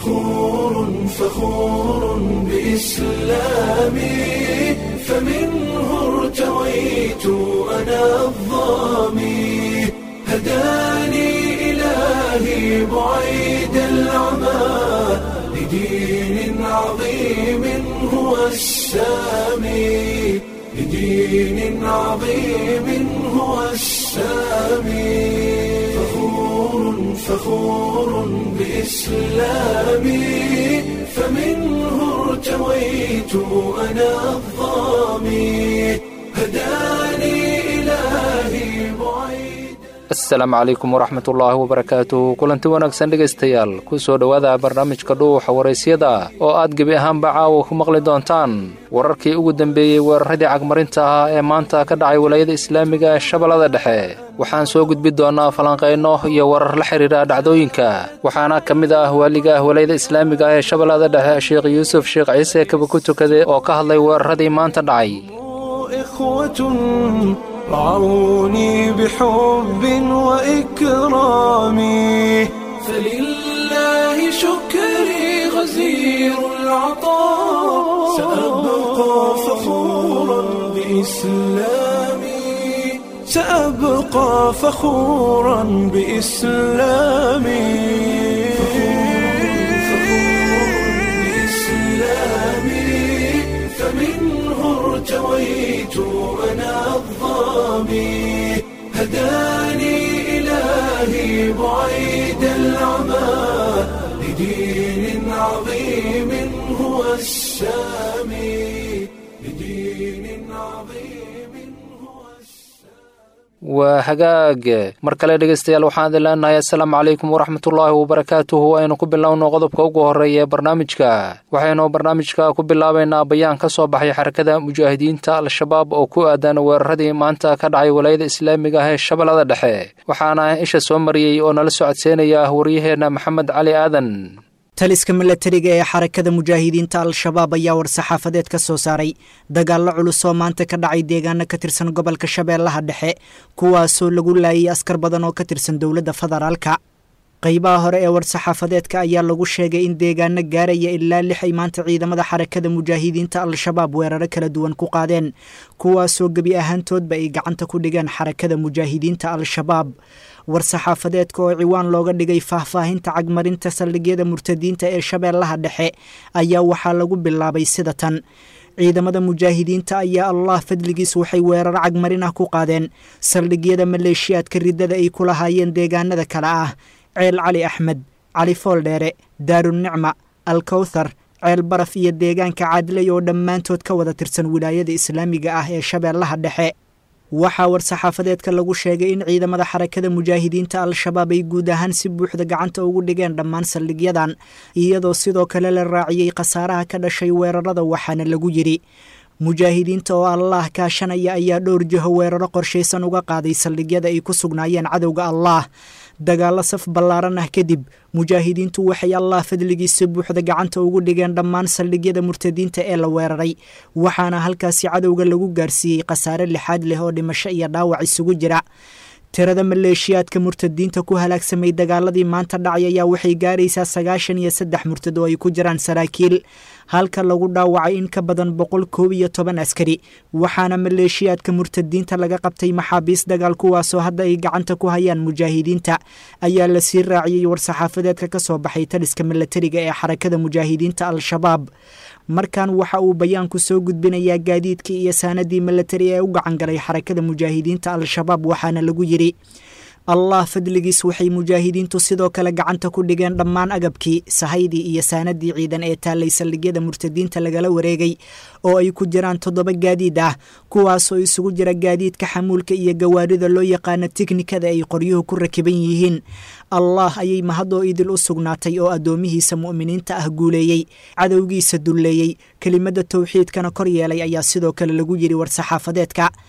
فخور فخور بإسلامي فمنه ارتويت أنا الظامي هداني إلهي بعيد العمى لدين عظيم هو السامي لدين عظيم هو السامي فخور فخور بإسلامي فمنه ارتويت أنا الظامي هداني إلهي بعيد asalaamu calaykum waraxmatullaahi wabarakaatuh kulanti wanaagsan dhegaystayaal ku soo dhowaada barnaamijka dhuuxa waraysyada oo aad gebi ahaanba caawa ku maqli doontaan wararkii ugu dambeeyey weeraradii cagmarinta ah ee maanta ka dhacay walaayada islaamiga ee shabeellada dhexe waxaan soo gudbi doonnaa falanqayno iyo warar la xidhiira dhacdooyinka waxaana ka mid ah waaliga ah walaayada islaamiga ee shabeellada dhexe sheekh yuusuf sheekh ciise kaba ku tukade oo ka hadlay weeraradii maanta dhacay إخوة رعوني بحب وإكرام فلله شكري غزير العطاء سأبقى فخورا بإسلامي سأبقى فخورا بإسلامي بإسلامي فمنه ارتويت أنا الظامي هداني إلهي بعيد العمى لدين عظيم هو السامي لدين عظيم هو waa hagaag mar kale dhegaystayaal waxaan idin leenahay assalaamu calaykum waraxmatullaahi wabarakaatuhu aynu ku bilowno qodobka ugu horreeya ee barnaamijka waxaynu barnaamijka ku bilaabaynaa bayaan ka soo baxay xarakada mujaahidiinta al-shabaab oo ku aadan weeraradii maanta ka dhacay walaayada islaamiga ah ee shabeellada dhexe waxaana isha soo mariyey oo nala socodseynaya waryaheenna maxamed cali aadan taliska milatariga ee xarakada mujaahidiinta al-shabaab ayaa war-saxaafadeed ka soo saaray dagaallo culus oo maanta ka dhacay deegaano ka tirsan gobolka shabeellaha dhexe kuwaasoo lagu laayay askar badan oo ka tirsan dowladda federaalka qaybaha hore ee war-saxaafadeedka ayaa lagu sheegay in deegaano gaaraya ilaa lix ay maanta ciidamada xarakada mujaahidiinta al-shabaab weeraro kala duwan ku qaadeen kuwaasoo gebi ahaantoodba ay gacanta ku dhigeen xarakada mujaahidiinta al-shabaab war-saxaafadeedka oo ciwaan looga dhigay faahfaahinta cagmarinta saldhigyada murtadiinta ee shabeellaha dhexe ayaa waxaa lagu bilaabay sida tan ciidamada mujaahidiinta ayaa allah fadligiis waxay weeraro cagmarin ah ku qaadeen saldhigyada maleeshiyaadka riddada ay ku lahaayeen deegaanada kale ah ceel cali axmed cali fooldheere daarunicma alkowthar ceel baraf iyo deegaanka caadilay oo dhammaantood ka wada tirsan wilaayada islaamiga ah ee shabeellaha dhexe waxaa war-saxaafadeedka lagu sheegay in ciidamada xarakada mujaahidiinta al-shabaab ay guud ahaan si buuxda gacanta ugu dhigeen dhammaan saldhigyadan iyadoo sidoo kale la raaciyey khasaaraha ka dhashay weerarada waxaana lagu yidhi mujaahidiinta oo allaah kaashanaya ayaa dhowr jiho weeraro qorshaysan uga qaaday saldhigyada ay ku sugnaayeen cadowga allaah dagaallo saf ballaaran ah kadib mujaahidiintu waxay allah fadligiisa buuxda gacanta ugu dhigeen dhammaan saldhigyada murtadiinta ee la weeraray waxaana halkaasi cadowga lagu gaarsiiyey khasaare lixaad leh oo dhimasho iyo dhaawac isugu jira tirada maleeshiyaadka murtadiinta ku halaagsamay dagaaladii maanta dhacay ayaa waxay gaaraysaa sagaashan iyo saddex murtad oo ay ku jiraan saraakiil halka lagu dhaawacay in ka badan boqol koob iyo toban askari waxaana maleeshiyaadka murtadiinta laga qabtay maxaabiis dagaal kuwaasoo hadda ay gacanta ku hayaan mujaahidiinta ayaa lasii raaciyey war-saxaafadeedka ka soo baxay taliska milatariga ee xarakada mujaahidiinta al-shabaab markan waxa uu bayaanku soo gudbinayaa gaadiidkii iyo saanadii milatari ee u gacan galay xarakada mujaahidiinta al-shabaab waxaana lagu yidhi allah fadligiis waxay mujaahidiintu sidoo kale gacanta ku dhigeen dhammaan agabkii sahaydii iyo saanadii ciidan ee taallay saldhigyada murtadiinta lagala wareegay oo ay ku jiraan toddoba gaadiid ah kuwaasoo isugu jira gaadiidka xamuulka iyo gawaarida loo yaqaano tiknikada ay qoryuhu ku rakiban yihiin allah ayay mahadoo idil u sugnaatay oo addoomihiisa mu'miniinta ah guuleeyey cadowgiisa dulleeyey kelimada towxiidkana kor yeelay ayaa sidoo kale lagu yidhi war-saxaafadeedka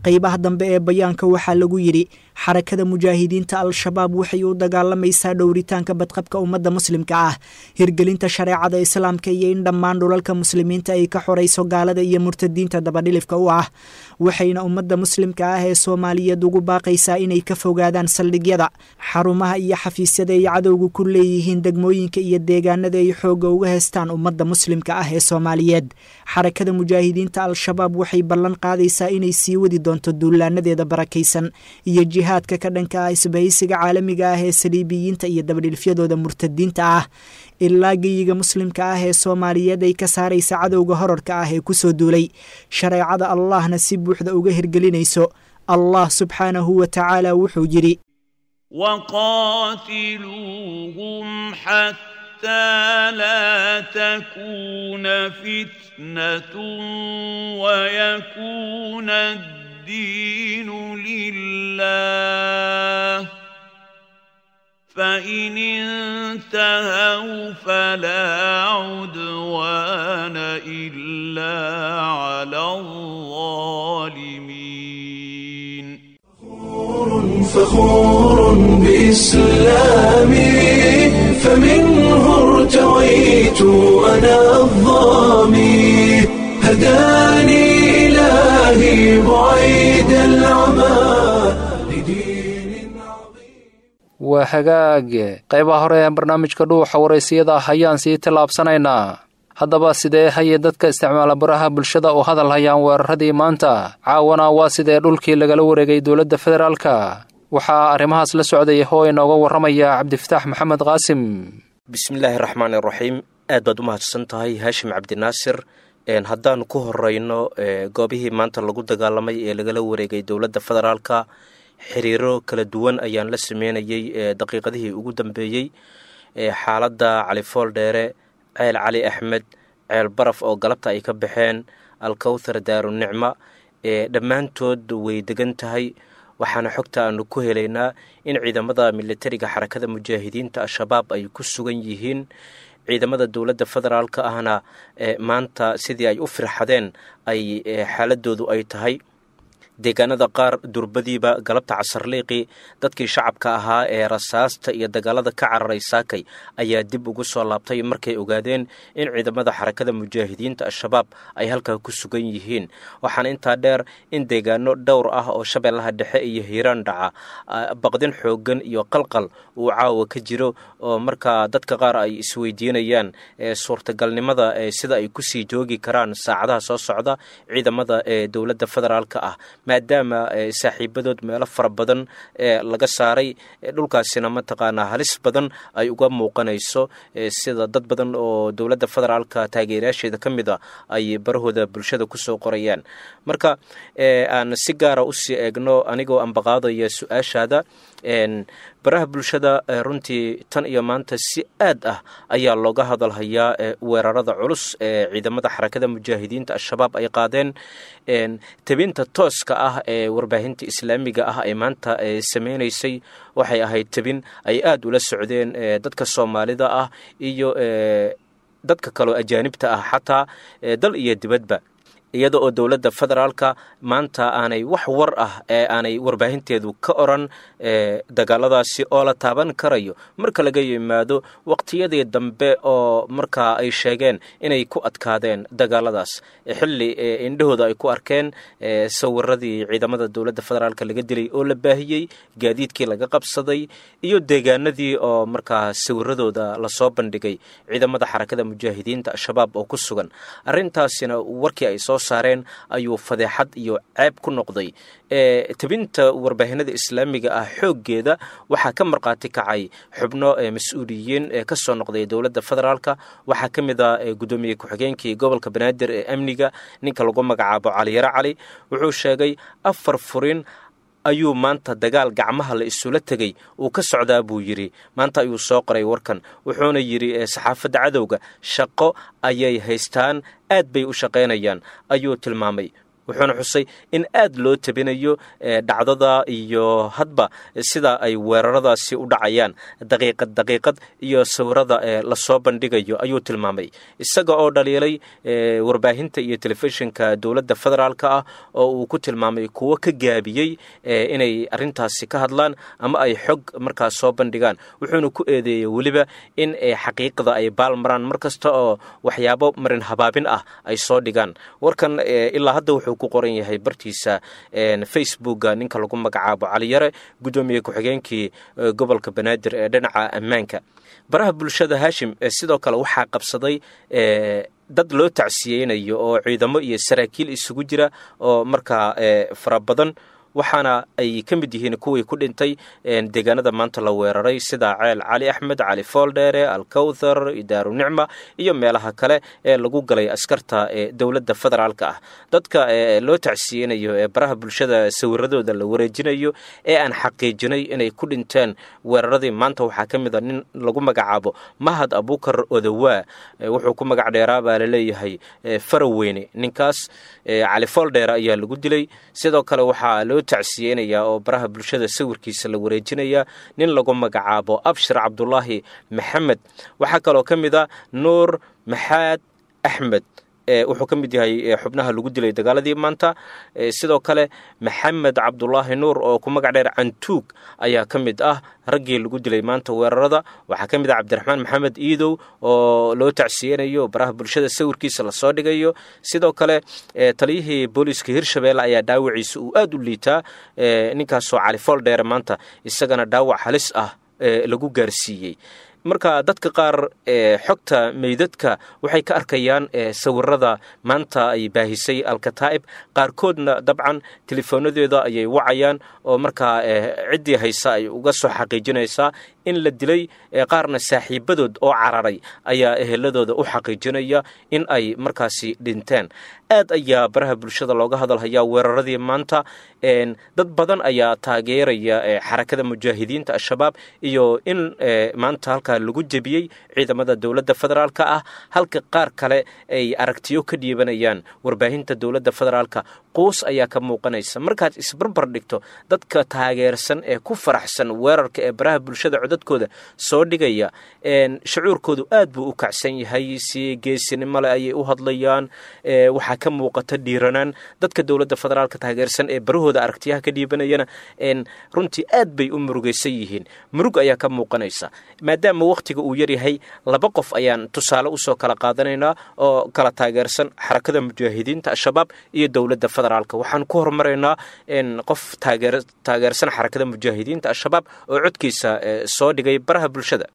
qeybaha dambe ee bayaanka waxaa lagu yidhi xarakada mujaahidiinta al-shabaab waxay u dagaalamaysaa dhowritaanka badqabka ummadda muslimka ah hirgelinta shareecada islaamka iyo in dhammaan dhulalka muslimiinta ay ka xorayso gaalada iyo murtadiinta dabadhilifka u ah waxayna ummadda muslimka ah ee soomaaliyeed ugu baaqaysaa inay ka fogaadaan saldhigyada xarumaha iyo xafiisyada ay cadowga ku leeyihiin degmooyinka iyo deegaanada ay xoogga uga heystaan ummadda muslimka ah ee soomaaliyeed xarakada mujaahidiinta al-shabaab waxay ballan qaadaysaa inay sii wadi doonto duulaanadeeda barakaysan iyo jihaadka ka dhanka ah isbahaysiga caalamiga ah ee saliibiyiinta iyo dabadhilfyadooda murtadiinta ah ilaa geyiga muslimka ah ee soomaaliyeed ay ka saaraysa cadowga horarka ah ee kusoo duulay shareecada allahna si buuxda uga hirgelinayso allah subxaanahu wa tacaala wuxuu yidhi وقاتلوهم حتى لا تكون فتنة ويكون الدين لله فإن انتهوا فلا عدوان إلا على الظالمين فخور بإسلامي فمنه ارتويت أنا الظامي هداني إلهي بعيد العمى لدين عظيم waa hagaag qaybaha hore ee barnaamijka dhuuxa waraysiyada ah ayaan sii tallaabsanaynaa haddaba sidee haye dadka isticmaala baraha bulshada oo hadal hayaan weeraradii maanta caawana waa sidee dhulkii lagala wareegay dowladda federaalka waxaa arrimahaas la socday oo inooga warramaya cabdifataax maxamed qaasim bismillaahi raxmaan iraxiim aad baad u mahadsan tahay haashim cabdinaasir haddaanu ku horeyno goobihii maanta lagu dagaalamay ee lagala wareegay dowladda federaalka xiriiro kala duwan ayaan la sameynayey daqiiqadihii ugu dambeeyey xaaladda cali fool dheere ceel cali axmed ceel baraf oo galabta ay ka baxeen alkowthar daarunicma dhammaantood way degan tahay waxaana xogta aanu ku helaynaa in ciidamada militariga xarakada mujaahidiinta al-shabaab ay ku sugan yihiin ciidamada dowladda federaalka ahna maanta sidii ay u firxadeen ay xaaladoodu ay tahay deegaanada qaar durbadiiba galabta casarliiqi dadkii shacabka ahaa ee rasaasta iyo dagaalada ka cararay saakay ayaa dib ugu soo laabtay markay ogaadeen in ciidamada xarakada mujaahidiinta al-shabaab ay halkaa ku sugan yihiin waxaana intaa dheer in deegaano dhowr ah oo shabeellaha dhexe iyo hiiraan dhaca baqdin xoogan iyo qalqal uu caawa ka jiro oo markaa dadka qaar ay isweydiinayaan suurtagalnimada sida ay kusii joogi karaan saacadaha soo socda ciidamada ee dowladda federaalka ah maadaama saaxiibadood meelo fara badan laga saaray dhulkaasina mataqaanaa halis badan ay uga muuqanayso sida dad badan oo dowladda federaalka taageerayaasheeda ka mid a ay barahooda bulshada kusoo qorayaan marka aan si gaara usii eegno anigoo ambaqaadaya su-aashaada baraha bulshada runtii tan iyo maanta si aad ah ayaa looga hadalhayaa weerarada culus ee ciidamada xarakada mujaahidiinta al-shabaab ay qaadeen tebinta tooska ah ee warbaahinta islaamiga ah ee maanta sameynaysay waxay ahayd tebin ay aada ula socdeen dadka soomaalida ah iyo dadka kaloo ajaanibta ah xataa dal iyo dibadba iyada oo dowladda federaalka maanta aanay wax war ah ee aanay warbaahinteedu ka oran dagaaladaasi oo la taaban karayo marka laga yimaado waqtiyadii dambe oo markaa ay sheegeen inay ku adkaadeen dagaaladaas xilli indhahooda ay ku arkeen sawiradii ciidamada dowladda federaalka laga dilay oo la baahiyey gaadiidkii laga qabsaday iyo deegaanadii oo markaa sawiradooda lasoo bandhigay ciidamada xarakada mujaahidiinta al-shabaab oo ku sugan arrintaasina warkii ay soo saareen ayuu fadeexad iyo ceeb ku noqday tebinta warbaahinada islaamiga ah xooggeeda waxaa ka markhaati kacay xubno mas-uuliyiin ee ka soo noqday dowladda federaalka waxaa ka mid a guddoomiye ku-xigeenkii gobolka banaadir ee amniga ninka lagu magacaabo caliyaro cali wuxuu sheegay afar furin ayuu maanta dagaal gacmaha la isula tegay uu ka socdaa buu yidhi maanta ayuu soo qoray warkan wuxuuna yidhi saxaafadda cadowga shaqo ayay haystaan aad bay u shaqaynayaan ayuu tilmaamay wuxuuna xusay in aad loo tabinayo dhacdada iyo hadba sida ay weeraradaasi u dhacayaan daqiiqad daqiiqad iyo sawirada lasoo bandhigayo ayuu tilmaamay isaga oo dhaliilay warbaahinta iyo telefishinka dowladda federaalk ah oo uu ku tilmaamay kuwo ka gaabiyey inay arintaasi ka hadlaan ama ay xog markaas soo bandhigaan wuxuuna ku eedeeyey weliba in xaqiiqda ay baalmaraan mar kasta oo waxyaabo marin habaabin ah ay soo dhigaan warkan ilaa hadda wuxuu ku qoran yahay bartiisa facebooka ninka lagu magacaabo caliyare guddoomiye ku-xigeenkii gobolka banaadir ee dhinaca ammaanka baraha bulshada haashim sidoo kale waxaa qabsaday dad loo tacsiyeynayo oo ciidamo iyo saraakiil isugu jira oo markaa fara badan waxaana ay ka mid yihiin kuwii ku dhintay deegaanada maanta la weeraray sida ceel cali axmed cali fooldheere alkowthar idaaru nicma iyo meelaha kale ee lagu galay askarta dowladda federaalka ah dadka loo tacsiyeynayo ee baraha bulshada sawiradooda la wareejinayo ee aan xaqiijinay inay ku dhinteen weeraradii maanta waxaa ka mid a nin lagu magacaabo mahad abukar odowaa wuxuu ku magac dheeraa baa laleeyahay faraweyne ninkaas cali fooldheere ayaa lagu dilay sidoo kale waxaa loo tacsiyeynayaa oo baraha bulshada sawirkiisa la wareejinayaa nin lagu magacaabo abshir cabdulaahi maxamed waxaa kaloo ka mid a nuur maxaad axmed wuxuu ka mid yahay xubnaha lagu dilay dagaaladii maanta sidoo kale maxamed cabdulaahi nuur oo ku magac dheer cantuug ayaa ka mid ah raggii lagu dilay maanta weerarada waxaa ka mid ah cabdiraxmaan maxamed iidow oo loo tacsiyeynayo baraha bulshada sawirkiisa lasoo dhigayo sidoo kale taliyihii booliiska hirshabeelle ayaa dhaawaciisa uu aad u liitaa ninkaasoo cali fooldheere maanta isagana dhaawac halis ah lagu gaarsiiyey marka dadka qaar xogta meydadka waxay ka arkayaan sawirada maanta ay baahisay alkataa'ib qaarkoodna dabcan telefoonadooda ayay wacayaan oo markaa ciddii haysa ay uga soo xaqiijinaysaa in la dilay qaarna saaxiibadood oo cararay ayaa eheladooda u xaqiijinaya in ay markaasi dhinteen aad ayaa baraha bulshada looga hadalhayaa weeraradii maanta dad badan ayaa taageeraya xarakada mujaahidiinta al-shabaab iyo in maanta halkaa lagu jebiyey ciidamada dowladda federaalka ah halka qaar kale ay aragtiyo ka dhiibanayaan warbaahinta dowladda federaalka quus ayaa ka muuqanaysa markaad isbarbar dhigto dadka taageersan ee ku faraxsan weerarka ee baraha bulshada codadkooda soo dhigaya shucuurkoodu aad buu u kacsan yahay si geesinimole ayay u hadlayaan waxaa ka muuqata dhiiranaan dadka dowladda federaalka taageersan ee barahooda aragtiyaha ka dhiibanayana runtii aad bay u murugaysan yihiin murug ayaa ka muuqanaysa maadaama wakhtiga uu yaryahay laba qof ayaan tusaale usoo kala qaadanaynaa oo kala taageersan xarakada mujaahidiinta al-shabaab iyo dowladda federaalka waxaan ku horumaraynaa qof taageersan xarakada mujaahidiinta al-shabaab oo codkiisa soo dhigay baraha bulshada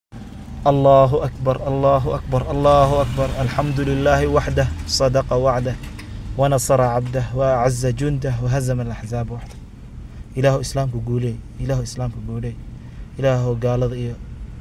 الله أكبر الله أكبر الله أكبر الحمد لله وحده صدق وعده ونصر عبده وأعز جنده وهزم الأحزاب وحده إله إسلامك قولي إله إسلامك قولي إله قال إيه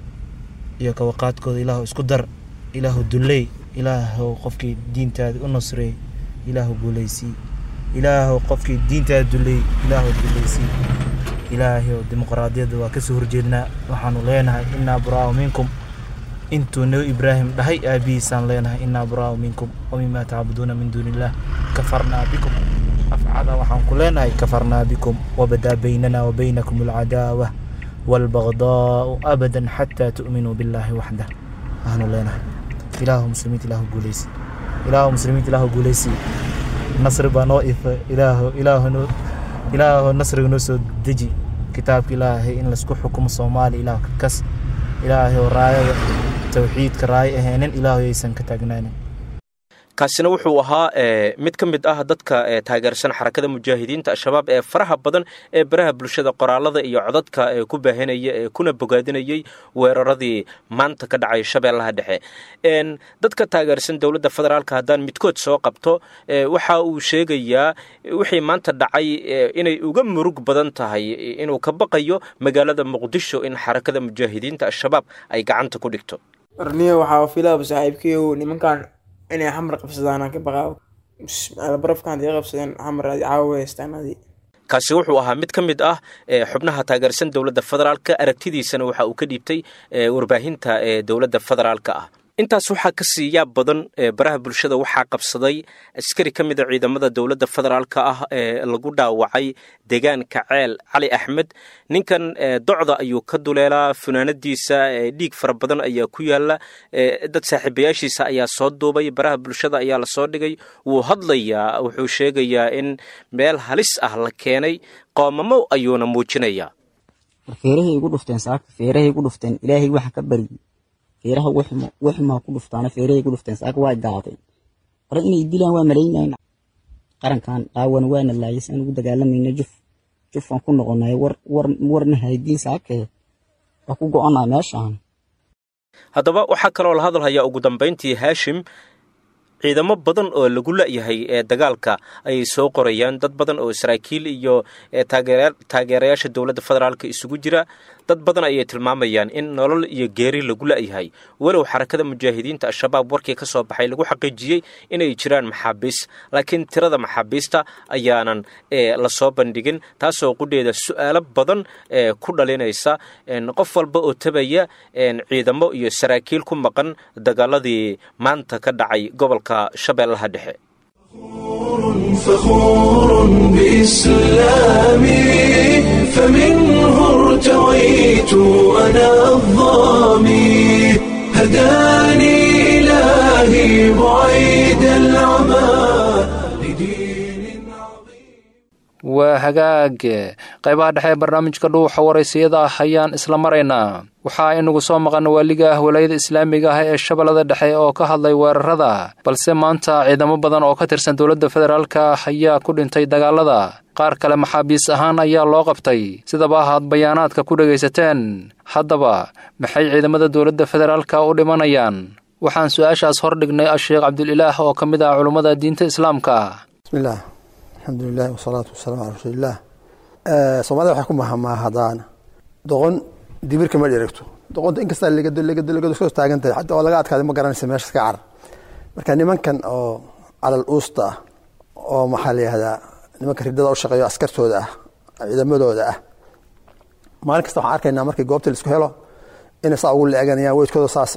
iyo kawaqaadkooda ilaahu isku dar ilaahu dulley ilaahu qofkii diintaada u nasreey ilaahu guulaysii ilaahu qofkii diintaada dulley ilaahu dullaysii ilaahayow dimuqraadiyadda waa kasoo horjeednaa waxaanu leenahay innaa buraa'u minkum intuu nabi ibraahim dhahay aabihiisaan leenahay innaa buraa'u minkum wamimaa tacbuduuna min duuni illaah kafarnaa bikum afcada waxaan ku leenahay kafarnaa bikum wabadaa baynana wa baynakum alcadaawa والبغضاء أبدا حتى تؤمنوا بالله وحده أهلا لنا إله مسلمين إله قوليسي إله مسلمين إله قوليسي نصر بنائف إله إله نو إله نصر نسو دجي كتاب إله إن لسكو حكم الصومالي إله كس إله راية توحيد كراية هنن إله يسن كتاقنانين kaasina wuxuu ahaa mid ka mid ah dadka taageersan xarakada mujaahidiinta al-shabaab ee faraha badan ee baraha bulshada qoraalada iyo codadka ee ku baahinaya ee kuna bogaadinayay weeraradii maanta ka dhacay shabeellaha dhexe dadka taageersan dowladda federaalka haddaan midkood soo qabto waxa uu sheegayaa wixii maanta dhacay inay uga murug badan tahay inuu ka baqayo magaalada muqdisho in xarakada mujaahidiinta al-shabaab ay gacanta ku dhigto warniyo waxaa filaaba saaxiibkayow nimankan inay xamar qabsadaan ka baqaa barafkan hadii qabsadeen xamar adi caawa haystaan adi kaasi wuxuu ahaa mid ka mid ah xubnaha taageersan dowladda federaalka aragtidiisana waxa uu ka dhiibtay warbaahinta ee dowladda federaalka ah intaas waxaa ka sii yaab badan baraha bulshada waxaa qabsaday askari ka mid a ciidamada dowladda federaalka ah ee lagu dhaawacay deegaanka ceel cali axmed ninkan docda ayuu ka duleelaa funaanadiisa dhiig fara badan ayaa ku yaala dad saaxiibayaashiisa ayaa soo duubay baraha bulshada ayaa lasoo dhigay wuu hadlayaa wuxuu sheegayaa in meel halis ah la keenay qoomamo ayuuna muujinayaa feerahay igu dhufteen saaka feerahay igu dhufteen ilaahay waxaan ka baryey feeraha wixmaa ku dhuftaana feerahay igu dhufteen saaka waa daawateen hore inay dilaan waa malaynayn qarankan qaawan waana laayay saan ugu dagaalamayna juf jufaan ku noqonay war war warna haydiin saakee waa ku go-onaa meeshaan haddaba waxaa kaloo la hadalhayaa ugu dambayntii haashim ciidamo badan oo lagu la'yahay ee dagaalka ayay soo qorayaan dad badan oo saraakiil iyo taageerayaasha dowladda federaalka isugu jira dad badan ayay tilmaamayaan in nolol iyo geeri lagu la'yahay walow xarakada mujaahidiinta al-shabaab warkii ka soo baxay lagu xaqiijiyey inay jiraan maxaabiis laakiin tirada maxaabiista ayaanan lasoo bandhigin taasoo qudheeda su'aalo badan ku dhalinaysa qof walba oo tabaya ciidamo iyo saraakiil ku maqan dagaaladii maanta ka dhacay gobolka shabeellaha dhexe فخور بإسلامي فمنه ارتويت أنا الظامي هداني إلهي بعيد العمى لدين عظيم waa hagaag qaybaha dhexe ee barnaamijka dhuuxa waraysiyada ah ayaan isla maraynaa waxaa inagu soo maqan waaliga ah walaayada islaamiga ah ee shabeellada dhexe oo ka hadlay weerarada balse maanta ciidamo badan oo ka tirsan dowladda federaalka ayaa ku dhintay dagaalada qaar kale maxaabiis ahaan ayaa loo qabtay sidaba ahaad bayaanaadka ku dhegaysateen haddaba maxay ciidamada dowladda federaalka u dhimanayaan waxaan su-aashaas hordhignay asheekh cabdulilaah oo ka mid ah culummada diinta islaamka bismillaah alxamdulilahi wasalaatu wasalaamu calaa rasuulillaah soomaalida waxay ku mahamaahadaan doqon dibirka ma dheregto doqonta inkastaa legado soo taagan tahay xataa oo laga adkaaday ma garanaysa meesha iska car marka nimankan oo calal uusta ah oo maxaa la yihahdaa nimanka ridada u shaqeeyo askartooda ah ciidamadooda ah maalin kasta waxaan arkaynaa markii goobta laisku helo inay saa ugu leeganayaan weydkooda saas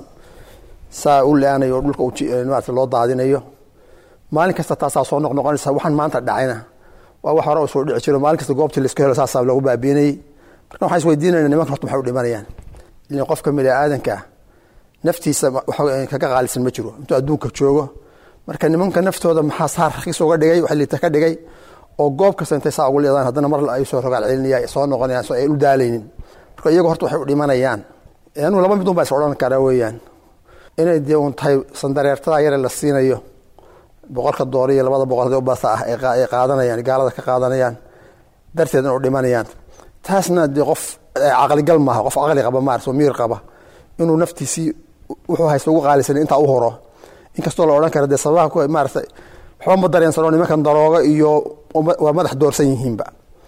saa u le-anayo oo dhulka maarata loo daadinayo maalin kasta taasaa soo noqnoqonaysa waxaan maanta dhacayna waa wax hore soo dhici jiro maalin kasta goobtii laisku helo saasaa lagu baabiinayey marka waxaan isweydiinayna nimankan horta maxay u dhimanayaan ilaa qofka bini aadanka ah naftiisa kaga qaalisan ma jiro intuu adduunka joogo marka nimanka naftooda maxaa saar rakiis uga dhigay wax liita ka dhigay oo goob kasta intay saa ugu leedaan haddana mar ay soo rogaal celinaya soo noqonayaan so ay u daalaynin marka iyagu horta waxay u dhimanayaan anuu laba midun baa is odhan karaa weeyaan inay dee uun tahay sandareertada yare la siinayo boqolka doollar iyo labada boqol hadii u bata ah ay qaadanayaan gaalada ka qaadanayaan darteed in u dhimanayaan taasna dee qof caqligal maaha qof caqli qaba maarata oo miir qaba inuu naftiisii wuxuu haysta ugu qaalisan intaa u horo inkastoo la odhan kara dee sababaha ku maarata waxba ma dareensano nimankan darooga iyo waa madax doorsan yihiinba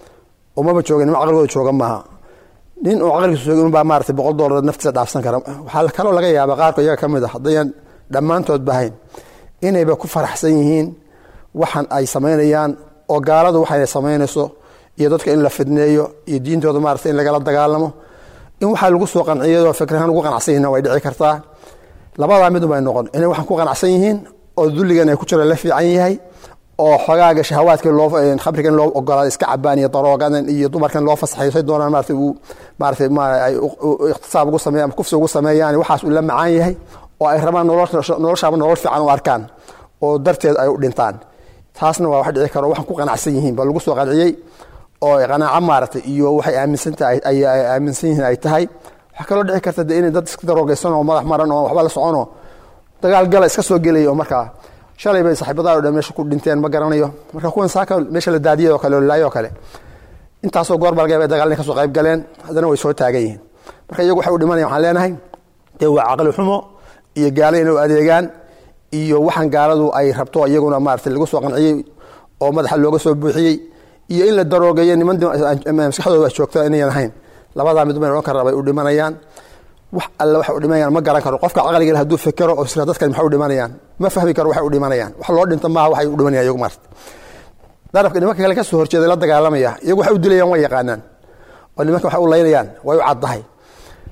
umaba jooga nima caqligooda jooga maaha nin uu caqligiisa jooga inbaa maarata boqol dollar naftiisa dhaafsan kara waxaa kaloo laga yaaba qaarka iyaga ka mid ah haddayan dhammaantood bahayn inayba ku faraxsan yihiin waxan ay samaynayaan oo gaaladu waxay samaynayso iyo dadka in la fidneeyo iyo diintooda maarata in lagala dagaalamo in waxaa lagu soo qanciyadoo fikrahaan ugu qanacsan yihiin way dhici kartaa labadaa midun bay noqon inay waxaan ku qanacsan yihiin oo dulligan ay ku jira la fiican yahay oo xogaaga shahawaadka loo khamrigan loo ogolaada iska cabaan iyo daroogadan iyo dumarkan loo fasaxayo say doonaan maarata uu maarata ay ikhtisaab ugu sameeyaan ama kufsi ugu sameeyaan waxaas uu la macaan yahay oo ay rabaan noloshaaba nolol fiican u arkaan oo darteed ay u dhintaan taasna waa wax dhici karo waxaan ku qanacsan yihiin ba lagu soo qanciyey oo qanaaco maaragtay iyo waxay aaminsantahay ay aaminsan yihiin ay tahay waxaa kaloo dhici karta de inay dad iska daroogeysan oo madax maran oo waxba la soconoo dagaal gala iska soo gelaya oo markaa shalay bay saaxiibadaha o dhan meesha ku dhinteen ma garanayo marka kuwan saaka meesha la daadiyay oo kale oo laayo oo kale intaasoo goor baa laga yaba dagaal inay ka soo qayb galeen haddana way soo taagan yihiin marka iyagu waxay u dhimanayan waxaan leenahay dee waa caqli xumo iyo gaalo inay u adeegaan iyo waxaan gaaladu ay rabto iyaguna maarata lagu soo qanciyey oo madaxa looga soo buuxiyey iyo in la daroogeeyo niman maskaxdooda joogta inayan ahayn labadaa mid bayn odhan kara bay u dhimanayaan wax alle waxay u dhimanayaan ma garan karo qofka caqliga hadduu fekero oo isra dadkan maxay u dhimanayaan ma fahmi karo waxay u dhimanayaan wax loo dhinta maaha waxay u dhimanayaan iyagu maarata darafka nimanka kale ka soo horjeeday la dagaalamaya iyagu waxay u dilayaan way yaqaanaan oo nimanka waxay u laynayaan way u caddahay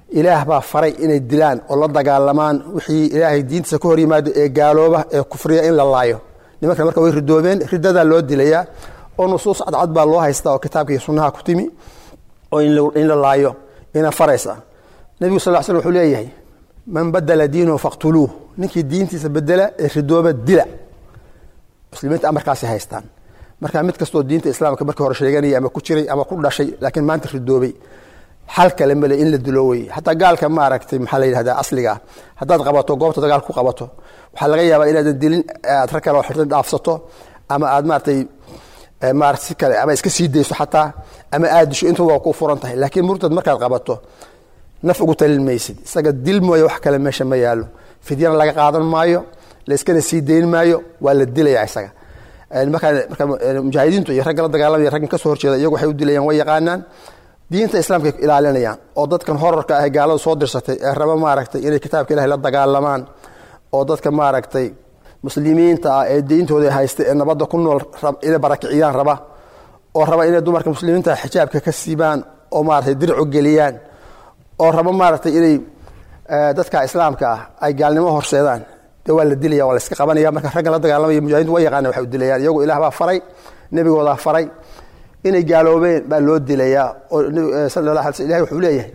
ilaah baa faray inay dilaan oo la dagaalamaan wixii ilaahay diintiisa ka hor yimaado ee gaalooba ee kufriya in la laayo nimankan marka way ridoobeen ridadaa loo dilayaa oo nusuus cadcad baa loo haystaa oo kitaabka iyo sunnaha ku timi oo in la laayo ina faraysa nebigu sal slam wuxuu leeyahay man badala diinahu faqtuluuh ninkii diintiisa bedela ee ridooba dila muslimiinta amarkaasi haystaan marka mid kastoo diinta islaamka markii hore sheeganaya ama ku jiray ama ku dhashay laakiin maanta ridoobay xal kale male in la dilo weye xataa gaalka maaragtay maxaa la yidhahdaa asliga ah haddaad qabato goobta dagaal ku qabato waxaa laga yaabaa inaadan dilin aad rag kale oo xirtan dhaafsato ama aad maaratay maarata si kale ama iska sii dayso xataa ama aad disho intuba waa ku furan tahay laakiin murtad markaad qabato naf ugu talin maysid isaga dil mooye wax kale meesha ma yaalo fidyana laga qaadan maayo la iskana sii dayn maayo waa la dilaya isaga markaa marka mujaahidiintu iyo ragga la dagaalamaya raggan kasoo horjeeda iyagu waxay u dilayaan way yaqaanaan diinta islaamka ilaalinayaan oo dadkan horarka ah gaalada soo dirsatay ee raba maaragtay inay kitaabka ilahay la dagaalamaan oo dadka maaragtay muslimiinta ah ee diintooda haysta ee nabadda ku nool inay barakiciyaan raba oo raba inay dumarka muslimiinta xijaabka ka siibaan oo maaragtay dircu geliyaan oo raba maaragtay inay dadka islaamka ah ay gaalnimo horseedaan dee waa la dilaya waa la iska qabanaya marka raggan la dagaalamaya mujahidiintu way yaqaana waxay u dilayaan iyagu ilaah baa faray nebigoodaa faray inay gaaloobeen baa loo dilayaa oo sal la ala sl ilahay wuxuu leeyahay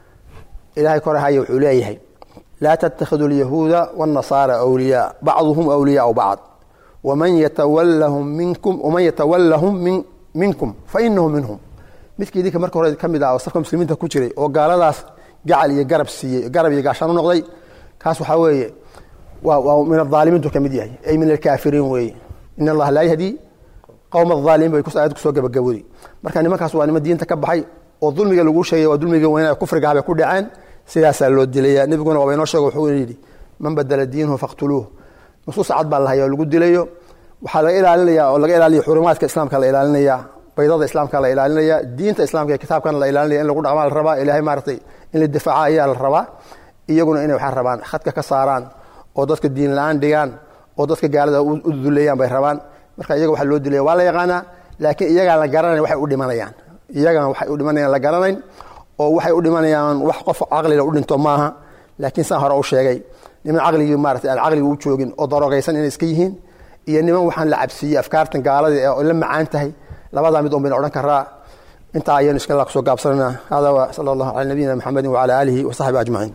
ilahay kore haya wuxuu leeyahay laa tattakhidu alyahuuda waannasaara awliyaa bacduhum awliyaau bacd waman yatawallahum minkum waman yatawallahum min minkum fa inahu minhum midkii idinka marka hore ka mid ah oo safka muslimiinta ku jiray oo gaaladaas gacal iyo garab siiyey garab iyo gaashaan u noqday kaas waxaa weeye waa waa min adaalimiintu ka mid yahay ay min alkaafiriin weeye in allaha laa yahdi qowm aaalimiin bay aayad kusoo gabagabooday marka nimankaas waa niman diinta ka baxay oo dulmiga lagu sheegay waa dulmiga weynaa kufriga habay ku dhaceen sidaasaa loo dilaya nebiguna waaba inoo sheego wuxuu yidhi man badala diinahu faqtuluuh nusuus cad baa lahaya oo lagu dilayo waxaa laga ilaalinaya oo laga ilaaliya xurumaadka islaamka la ilaalinaya baydada islaamka la ilaalinaya diinta islaamka ee kitaabkan la ilaalinaya in lagu dhaqmaa la rabaa ilahay maaratay in la difaaca ayaa la rabaa iyaguna inay waxaa rabaan khadka ka saaraan oo dadka diin la-aan dhigaan oo dadka gaalada u duleeyaan bay rabaan marka iyaga waxaa loo dilaya waa la yaqaanaa laakiin iyagaan la garanayn waxay u dhimanayaan iyagan waxay u dhimanayaan la garanayn oo waxay u dhimanayaan wax qof caqliga u dhinto maaha laakiin saan hore u sheegay niman caqligii maarata aan caqliga u joogin oo daroogaysan inay iska yihiin iyo niman waxaan la cabsiiyey afkaartan gaalada ee la macaan tahay labadaa mid un bayna odhan karaa intaa ayaynu iska kusoo gaabsanana hada wa sala allahu cala nabiyina maxamedin wacala aalihi wa saxbi ajmaciin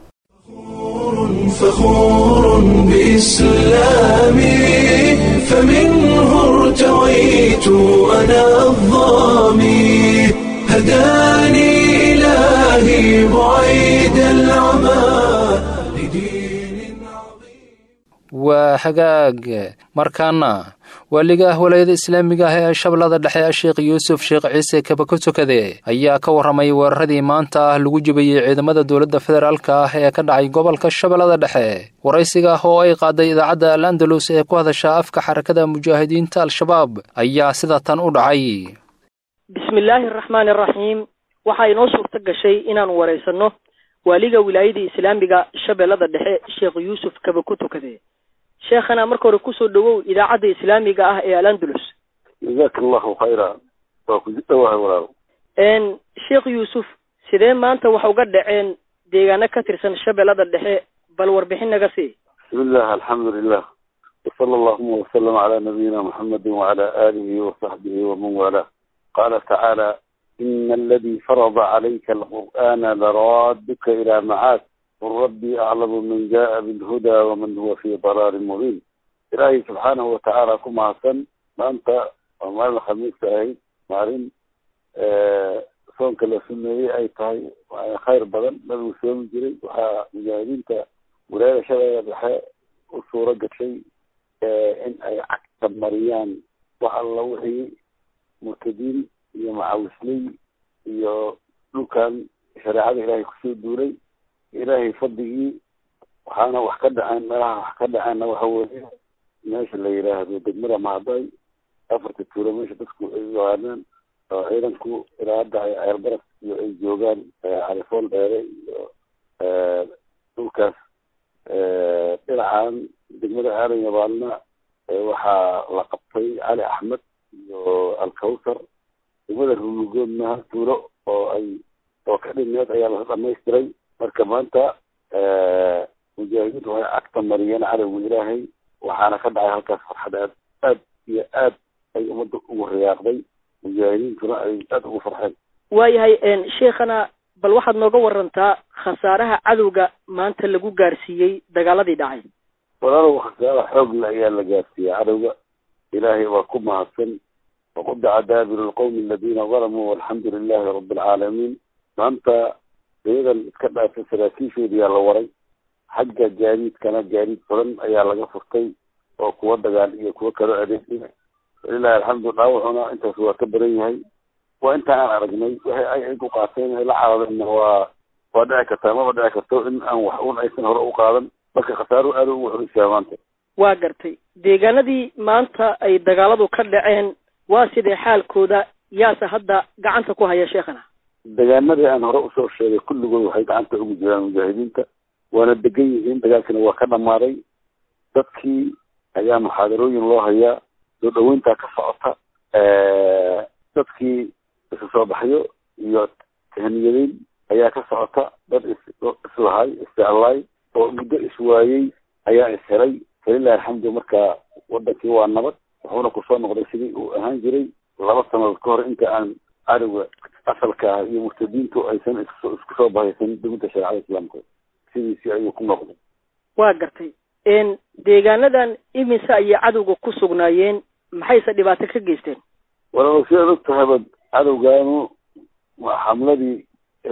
فخور بإسلامي فمنه ارتويت أنا الظامي هداني إلهي بعيد العمى لدين عظيم waa hagaag markaana waaliga walaayada islaamiga ah ee shabeellada dhexe sheekh yuusuf sheekh ciise kaba ka tukade ayaa ka warramay weeraradii maanta ah lagu jibayey ciidamada dowladda federaalka ah ee ka dhacay gobolka shabeellada dhexe waraysiga ah oo ay qaaday idaacadda al andalus ee ku hadasha afka xarakada mujaahidiinta al-shabaab ayaa sida tan u dhacay bismillaahi araxmaani araxiim waxaa inoo suurto gashay inaan waraysanno waaliga wilaayada islaamiga shabeellada dhexe sheekh yuusuf kaba ku tukade sheekhana marka hore kusoo dhawow idaacadda islaamiga ah ee alandalus jazaaka allahu khayra waa ku dhawahay walaal n sheekh yuusuf sidee maanta wax uga dhaceen deegaano ka tirsan shabeellada dhexe bal warbixin naga sii bismillah alxamdu lilah wasala allahuma wasalam calaa nabiyina muxamedi wacala aalihi wasaxbihi waman waalaa qaala tacaala ina aladii farada calayka alqur'aana laraaduka ilaa macaad qul rabbii aclamu man jaءa bilhuda waman huwa fi dalaalin mubiin ilaahay subxaanahu watacaala ku mahadsan maanta waa maalin khamiista ahayd maalin soonka la sumeeyey ay tahay khayr badan nabigu soomi jiray waxaa mujaahidiinta wilaayada shabeella dhexe u suuro gashay in ay cagta mariyaan wax alla wixii murtadiin iyo macawisley iyo dhulkan shareecada ilaahay kusoo duulay ilaahay fadligii waxaana wax ka dhaceen meelaha wax ka dhaceenna waxa weeye meesha la yidhaahdo degmada mahday afarta tuulo meesha dadku ay yaqaanaan oo ciidanku ilaa hadda ay ceelbaras iyo ay joogaan califool dheere iyo dhulkaas dhinacan degmada aadan yabaalna waxaa la qabtay cali axmed iyo alkawsar degmada rulugoodna hal tuulo oo ay oo ka dhineed ayaa la dhamaystiray marka maanta mujaahidiintu waxay cagta mariyeen cadowga ilaahay waxaana ka dhacay halkaas farxad aad aad iyo aad ay ummadda ugu riyaaqday mujaahidiintuna ay aada ugu farxeen waayahay sheikhana bal waxaad nooga warantaa khasaaraha cadowga maanta lagu gaarsiiyey dagaaladii dhacay walaalow khasaara xoogle ayaa la gaarsiiyey cadowga ilaahay waa ku mahadsan waqudaca daabiru lqowmi aladiina dalamuu walxamdu lilahi rabi alcaalamiin maanta iyadan iska dhaafay saraakiishoodiyaa la waray xagga gaadiidkana gaadiid badan ayaa laga furtay oo kuwa dagaal iyo kuwa kalo adeegaya walilahi alxamdu dhaawacuna intaas waa ka badan yahay waa inta aan aragnay waxay ay ay ku qaateen ay la caadadeenna waa waa dhici kartaa maba dhici karto in aan wax un aysan hore u qaadan marka khasaaruhu aada ugu xolisaa maanta waa gartay deegaanadii maanta ay dagaaladu ka dhaceen waa sidee xaalkooda yaase hadda gacanta ku haya sheekhana deegaanadii aan hore usoo sheegay kulligood waxay gacanta ugu jiraan mujaahidiinta waana degan yihiin dagaalkina waa ka dhamaaday dadkii ayaa muxaadarooyin loo hayaa soo dhaweyntaa ka socota dadkii isu soo baxyo iyo tahniyadeyn ayaa ka socota dad is islahay isjeclaay oo muddo iswaayey ayaa ishelay falilahi alxamdu marka wadankii waa nabad wuxuuna kusoo noqday sidii uu ahaan jiray laba sanadood ka hor inta aan cadowga asalka ah iyo murtadiintu aysan isku isku soo bahaysan dowladda shareecada islaamka sidiisii ayuu ku noqday waa gartay deegaanadan imise ayay cadowga ku sugnaayeen maxayse dhibaato ka geysteen walaalow sidaad og tahaba cadowgaanu waa xamladii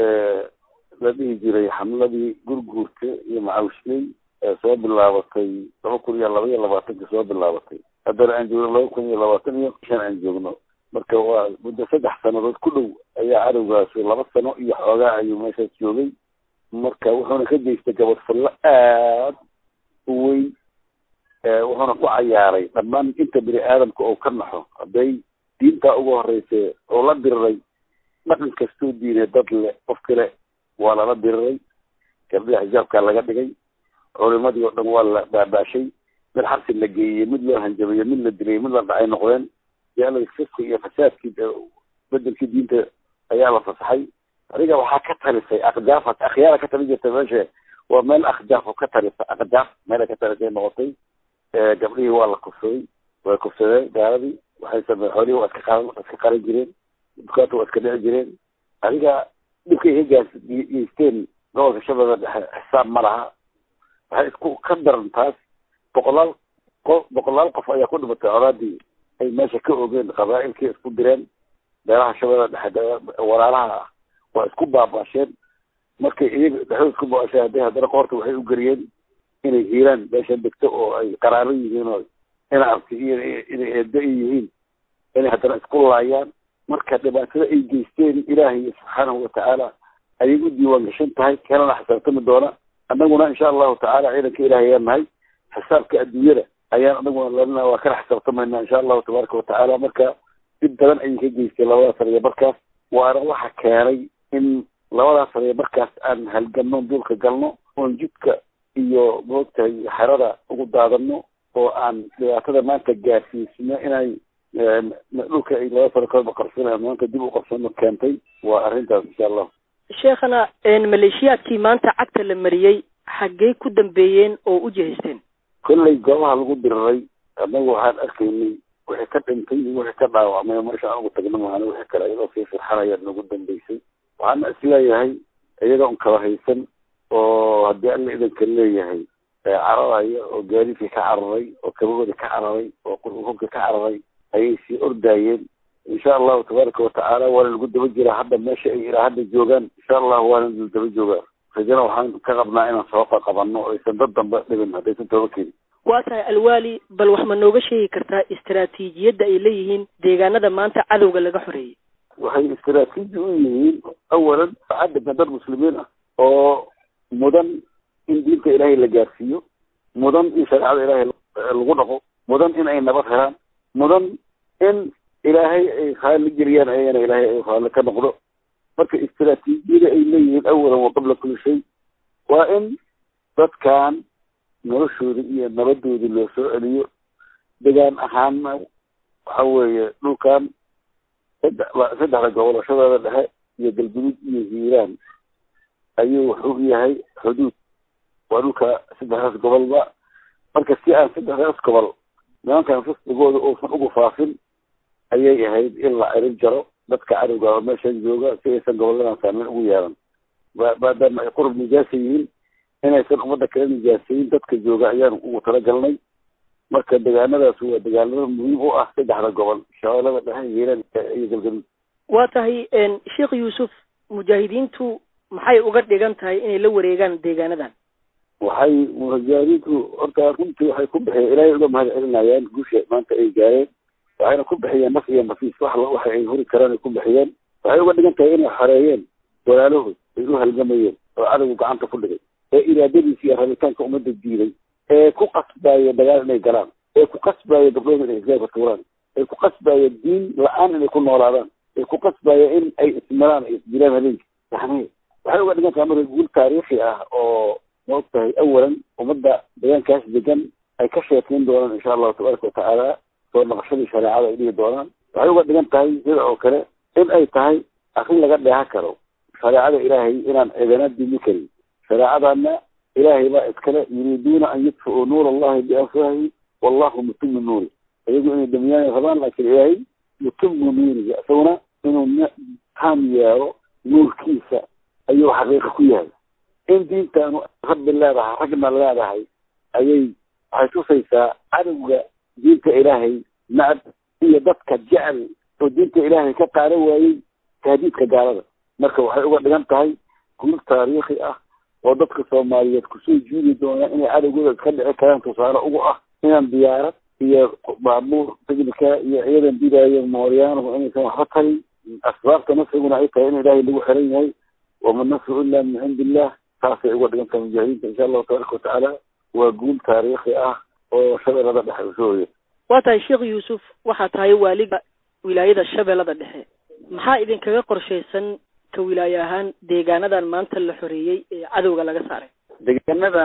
la dhihi jiray xamladii gurguurka iyo macawishley ee soo bilaabatay laba kun iyo laba iyo labaatanka soo bilaabatay haddana aan joogno laba kun iyo labaatan iyo shan aan joogno marka waa muddo saddex sanadood ku dhow ayaa cadowgaasi laba sano iyo xoogaa ayuu meeshaas joogay marka wuxuuna ka geystay gabadfallo aad u weyn wuxuuna ku cayaaray dhammaan inta bini aadamka oo ka naxo hadday diintaa ugu horeysa oo la diriray dhaqan kastoo diinay dad le qof kale waa lala diriray gabdhaha xijaabkaa laga dhigay culimadii oo dhan waa la baabaashay mid xabsi la geeyey mid loo hanjabeeyey mid la dilay mid la dhacay noqdeen yaala fiski iyo fasaadkii bedelkii diinta ayaa la fasaxay adiga waxaa ka talisay akjaafa akhyaara ka talin jirta meesha waa meel akhjaaf ka talisa akjaaf meela ka talisay noqotay gabdhihii waa la kufsaday way kufsadeen gaaladii waxay samey xoolihii waa iska qaran iska qaran jireen dukaanta waa iska dhici jireen adiga dhibkay ka gaas geysteen gobolka shabeella dhexe xisaab ma laha waxay isku ka daran taas boqolaal qof boqolaal qof ayaa ku dhimatay colaadii ay meesha ka ogeen qabaa'ilkii isku direen beelaha shabeella dhexe walaalaha ah waa isku baabaasheen markay iyaga dhexdood isku baabaasheen hadday haddana qoorta waxay u geliyeen inay hiiraan meesha degto oo ay qaraaro yihiin oo ina arti iyo inay eeddo ay yihiin inay haddana isku laayaan marka dhibaatada ay geysteen ilaahay subxaanahu watacaala ayay u diiwaan gashan tahay kalena xisaabtami doona annaguna insha allahu tacaala ciidanka ilaahay ayaan nahay xisaabka adduunyada ayaan anaguna lalina waa kala xisaabtamayna insha allahu tabaaraka watacaala marka dib badan ayay ka geystay labadaas sariya markaas waana waxa keenay in labadaas sariya markaas aan halganno duulka galno oon jidka iyo moogtahay xerada ugu daadano oo aan dhibaatada maanta gaarsiisno inay dhulka ay laba sano kalba qarsanayaan maanta dib u qarsano keentay waa arrintaas insha allah sheekhana maleeshiyaadkii maanta cagta la mariyey xaggey ku dambeeyeen oo u jihaysteen kollay goobaha lagu diriray annagu waxaan arkaynay wixii ka dhintay iyo wixii ka dhaawacmay meesha aan ugu tagno maana wixii kale iyadoo sii firxanaya nagu dambeysay waxaana isleeyahay iyada un kala haysan oo haddii alla idanka leeyahay cararaya oo gaadiidka ka cararay oo kabahooda ka cararay oo qurqurka ka cararay ayay sii ordaayeen insha allahu tabaaraka watacaala waana lagu daba jiraa hadda meesha ay ilaa hadda joogaan insha allahu waana lagu daba joogaa rajana waxaan ka qabnaa inaan soo qaqabanno o aysan dad dambe dhibin haddaysan tooba kenin waa tahay alwaali bal wax ma nooga sheegi kartaa istaraatiijiyadda ay leeyihiin deegaanada maanta cadowga laga xoreeyey waxay istaraatiiji u yihiin awalan cadabka dad muslimiin ah oo mudan in diinta ilaahay la gaarsiiyo mudan in shareecada ilaahay lagu dhaqo mudan in ay nabad helaan mudan in ilaahay ay raalli geliyaan ayagana ilaahay ay raalli ka noqdo marka istaraatiijiyada ay leeyihiin awalan wa qabla kulli shay waa in dadkan noloshooda iyo nabadooda loo soo celiyo degaan ahaanna waxa weeye dhulkan saddex saddexda gobolashadooda dhexe iyo galgudud iyo hiiraan ayuu wuxuu u yahay xuduud waa dhulka saddexdaas gobolba marka si aan saddexdaas gobol nimankan fisqigooda uusan ugu faafin ayay ahayd in la cirib jaro dadka cadowga oo meeshan jooga si aysan goboladan saameyn ugu yeelan maadaama ay qurub nijaasa yihiin inaysan ummadda kala nijaasayin dadka jooga ayaan ugu talagalnay marka degaanadaas waa degaanada muhiim u ah saddexda gobol shabeellada dhexe hiiraan iyo galgaduud waa tahay sheekh yuusuf mujaahidiintu maxay uga dhigan tahay inay la wareegaan deegaanadan waxay mujaahidiintu horta runtii waxay ku bixiyeen ilaahay uga mahad celinayaan guusha maanta ay gaareen waxayna ku bixiyeen naf iyo nafiis wax waxa ay huri karaan ay ku bixiyeen waxay uga dhigan tahay inay xoreeyeen walaalahood ay u halgamayeen oo cadowgu gacanta ku dhigay ee iraadadiisa iyo rabitaanka ummadda diiday ee ku qasbaaya dagaal inay galaan ee ku qasbaaya gabdhooda inay isgaarka tuuraan ee ku qasbaaya diin la-aan inay ku noolaadaan ee ku qasbaaya in ay ismiraan ay isdilaan habeenki yani waxay uga dhigan tahay marka guul taariikhi ah oo maog tahay awalan ummadda deegaankaas degan ay ka sheekeyn doonaan insha allahu tabaaraka watacaala soo naqashadii shareecada ay dhihi doonaan waxay uga dhigan tahay sida oo kale in ay tahay arrin laga dheehan karo shareecada ilaahay inaan cidana dimi karin shareecadana ilaahay baa iskale yuriiduuna an yudfiuu nuur allahi biafwahi wallahu mutimu nuuri iyagu inay damiyaan rabaan laakiin ilaahay mutimu nuuriga isaguna inuu taam yeelo nuurkiisa ayuu xaqiiqa ku yahay in diintaanu rabbi leedahay ragna leedahay ayay waxay tusaysaa cadowga diinta ilaahay nacab iyo dadka jecel oo diinta ilaahay ka qaadan waayey tahdiidka gaalada marka waxay uga dhigan tahay guul taariikhi ah oo dadka soomaaliyeed kusoo jiidi doonaan inay cadowgooda iska dhici karaan tusaale ugu ah inaan diyaarad iyo baabuur tignika iyo ciidan didaayo mooryaanahu inaysan waxba tarin asbaabta nasriguna ay tahay in ilaahay lagu xiran yahay wama nasru ila min cindi illah taasay uga dhigan tahay mujaahidiinta insha allahu tabaaraka watacaala waa guul taariikhi ah oo shabeellada dhexe usoo hoya waa tahay sheekh yuusuf waxaa tahay waaliga wilaayada shabeellada dhexe maxaa idinkaga qorshaysan ka wilaaye ahaan deegaanadan maanta la xoreeyey ee cadowga laga saaray deegaanadan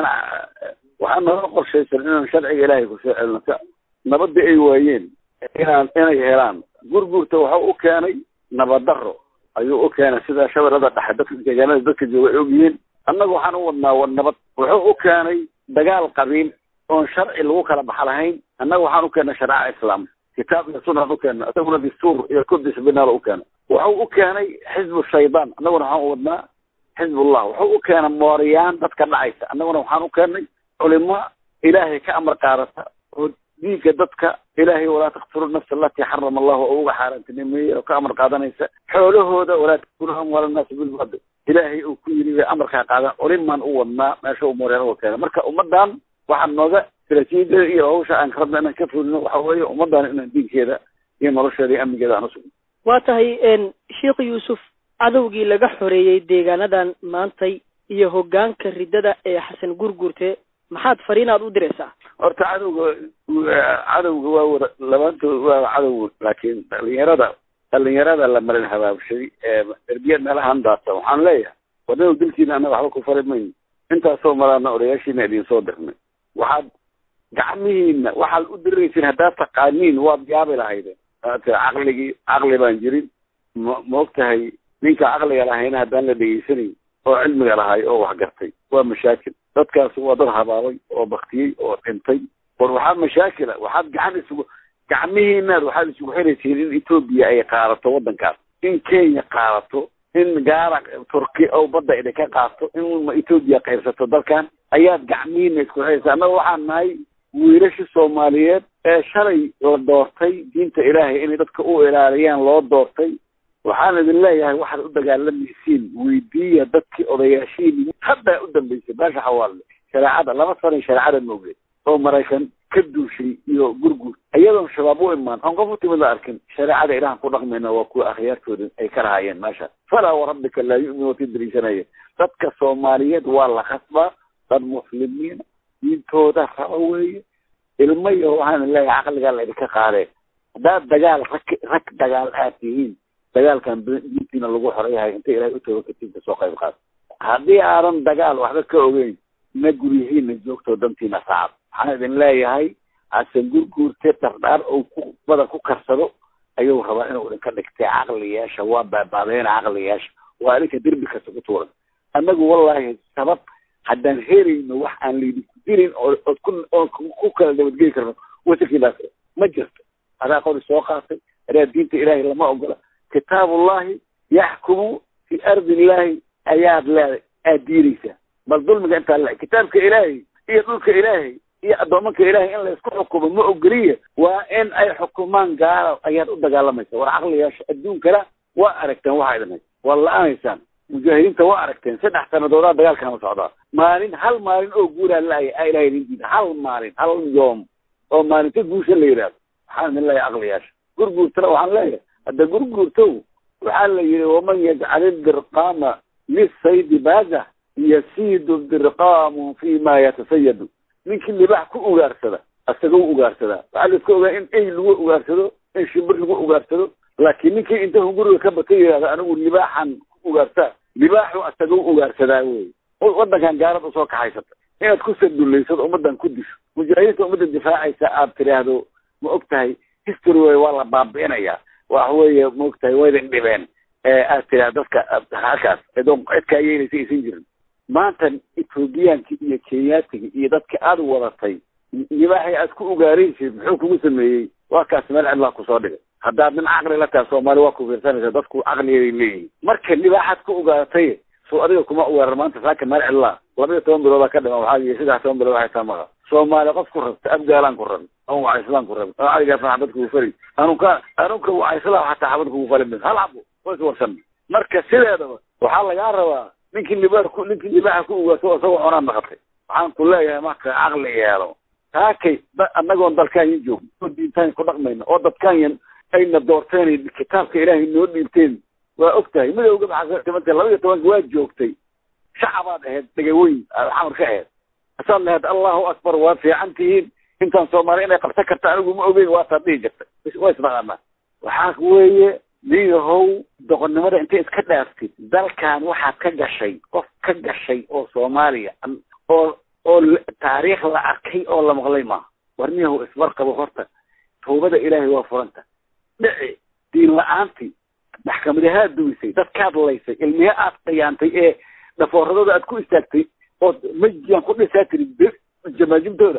waxaa nooga qorshaysan inaan sharciga ilaahay kusoo celino si nabadda ay waayeen inaan inay helaan gurgurta waxau u keenay nabaddarro ayuu u keenay sida shabeellada dhexe dadka deegaanada dadka jooga ay ogyihiin annaga waxaan u wadnaa wa nabad wuxuu u keenay dagaal qabiil oon sharci lagu kala baxa lahayn annaga waxaan u keennay shareeca islaam kitaab iyo sunaan u keena isaguna dastuur iyo kudis binaal u keena wuxuu u keenay xizbu shaydaan annaguna waxaan u wadnaa xizbullah wuxuu u keenay mooriyaan dadka dhacaysa annaguna waxaan u keennay culimo ilaahay ka amar qaadata oo diinka dadka ilaahay walaa taktulu nafsa alatii xarama allahu oo uga xaaraantinimeeyey oo ka amar qaadanaysa xoolahooda walaa takulu amwaala annaasi bilbaadil ilaahay uu ku yiri bay amarkaa qaadan culimaan u wadnaa meesha uu mooriyaan uga keena marka ummadan waxaa nooga istaraatiijiyada iyo hawsha aan rabna inaan ka fulino waxa weeye ummadan inaan diinkeeda iyo nolosheeda iyo amnigeeda aan usugno waa tahay sheekh yuusuf cadowgii laga xoreeyey deegaanadan maantay iyo hoggaanka riddada ee xasan gurgurte maxaad fariinaad u diraysaa horta cadowga cadowga waa wada labaantood waa cadow laakiin dhalinyarada dhalinyarada la marin habaabshay ee derbiyad meelahan daata waxaan leeyahay wadada dilkiina annaga waxba ku fari mayno intaasoo maraana odayaashiina idin soo dirnay waxaad gacmihiina waxaad u diraysiin haddaad taqaaniin waad yaabi lahaydeen caqligii caqli baan jirin ma maog tahay ninka caqliga lahayna haddaan la dhegeysanayn oo cilmiga lahay oo wax gartay waa mashaakil dadkaas waa dad habaabay oo baktiyey oo dhintay war waxaa mashaakila waxaad gacan isugu gacmihiinaad waxaad isugu xiraysiin in etoobiya ay qaadato waddankaas in kenya qaadato in gaara turki oo badda idinka qaato in etoobiya qaybsato dalkan ayaad gacmihiina isku xiraysa annaga waxaan nahay wiilasha soomaaliyeed ee shalay la doortay diinta ilaahay inay dadka u ilaaliyaan loo doortay waxaan idin leeyahay waxaad u dagaalamaysiin weydiiya dadkii odayaashiini haddaa u dambeysay baasha xawaalle shareecada laba sanay shareecada moogeen oo maraykan ka duushay iyo gurgur iyadoon shabaab u imaan oon qof u timid la arkin shareecada ilahan ku dhaqmayna waa kuwa akhyaartooda ay ka lahaayeen meesha falaa warabbika laa yu'minu watii dariishanaya dadka soomaaliyeed waa la khasbaa dad muslimiina diintooda raba weeye ilmo iyo waxaan leeyahay caqligaa la idinka qaadee haddaad dagaal rag rag dagaal aad tihiin dagaalkan diintiina lagu xoreyahay inta ilahay u tooga katiinka soo qayb qaad haddii aadan dagaal waxba ka ogeyn na guryihiina joogtoo dantiina saacad waxaan idin leeyahay hasan gurguurte dhardhaar ou ku badan ku karsado ayuu rabaa inuu idinka dhigtay caqli yeesha waa baabaadeena caqli yeesha waa idinka derbi kasta ku tuuran annagu wallaahi sabab haddaan helayno wax aan laydinku dirin oo ood ku oon ku kala nabadgeli karno wasankiibaas ma jirto adaa qori soo qaatay adaa diinta ilaahay lama ogola kitaabullahi yaxkumu fi ardi illaahi ayaad leeday aad diiraysaa bal dulmiga intaa le kitaabka ilaahay iyo dhulka ilaahay iyo addoomanka ilaahay in laysku xukumo ma ogoliya waa in ay xukumaan gaala ayaad u dagaalamaysa war caqliyaasha adduunkana waa aragteen waxaa idin haysa waa la-aanaysaan mujaahidiinta waa aragteen saddex sanadoodaa dagaalkana socdaa maalin hal maalin oo guuraa la-aya aa ilahay idin diida hal maalin hal yoom oo maalinta guusha la yidhaahdo waxaan idin leeyahay caqliyaasha gurguurtana waxaan leeyahay hadda gurguurtow waxaa la yidhi waman yajcali dirqaama lisaydi baaza yasiidu dirqaamu fi ma yatasayadu ninkii libax ku ugaarsada asagoo ugaarsadaa waxaa la iska ogaa in ey lagu ugaarsado in shimbir lagu ugaarsado laakiin ninkii inta hunguriga ka bata yidhahdo anigu libaaxan ku ugaarsaa libaaxu asagoo ugaarsadaa wey waddankan gaalad usoo kaxaysata inaad ku sadullaysado ummaddan ku disho mujaahidiinta ummadda difaacaysa aad tidhaahdo ma og tahay history wey waa la baabi'inayaa waxa weeye ma og tahay waydin dhibeen aad tidhahdo dadka halkaas edoon cidkaa yeelaysa aysan jirin maanta ethoobiyaanki iyo kenyaatiga iyo dadka aada wadatay libaaxay aad ku ugaaraysid muxuu kugu sameeyey waa kaas meel cidlaa kusoo dhigay haddaad nin caqli la tahay soomaali waa ku fiirsanaysa dadku caqligeeday leeyihin marka libaaxaad ku ugaartay soo adiga kuma ugaaran maanta saaka meel cidlaa laba iyo toban biloodaa ka dhima waxaa yii saddex toban bilood waxay taa maqa soomaali qof ku rabta abgaalaan ku rabin ama wacayslaan ku rabin ama caligaasna xabad kugu fali anuka anunka wacayslaa xataa xabad kugu fali min hal cabo way warsan marka sideedaba waxaa lagaa rabaa ninkii libaar ku ninkii libaaxa ku ugaarto isagoo cunaa naqatay waxaan ku leeyahay marka caqli yeelo taakay annagoon dalkaanyan joogno oo diintaan ku dhaqmayna oo dadkaanyan ayna doorteen kitaabka ilaahay noo dhiibteen waa og tahay midowga maxaatimanta laba iyo tobanka waa joogtay shacabaad ahayd dhegaweyn xamar ka ahayd asaad lahayd allahu akbar waa fiican tihiin intaan soomaali inay qabsan karta anigu ma ogeyn waataad dhihi jirtay waa isnaqaanaa waxaa weeye niyahow doqonnimada intay iska dhaaftid dalkan waxaad ka gashay qof ka gashay oo soomaaliya oo oo taariikh la arkay oo la maqlay maaha war niyahow isbarqabo horta tawbada ilaahay waa furanta dhici diin la-aantii maxkamadahaa duwisay dadkaad laysay ilmihe aad qiyaantay ee dhafooradooda aad ku istaagtay ood majiyaan ku dhisaa tiri jamaajibtooda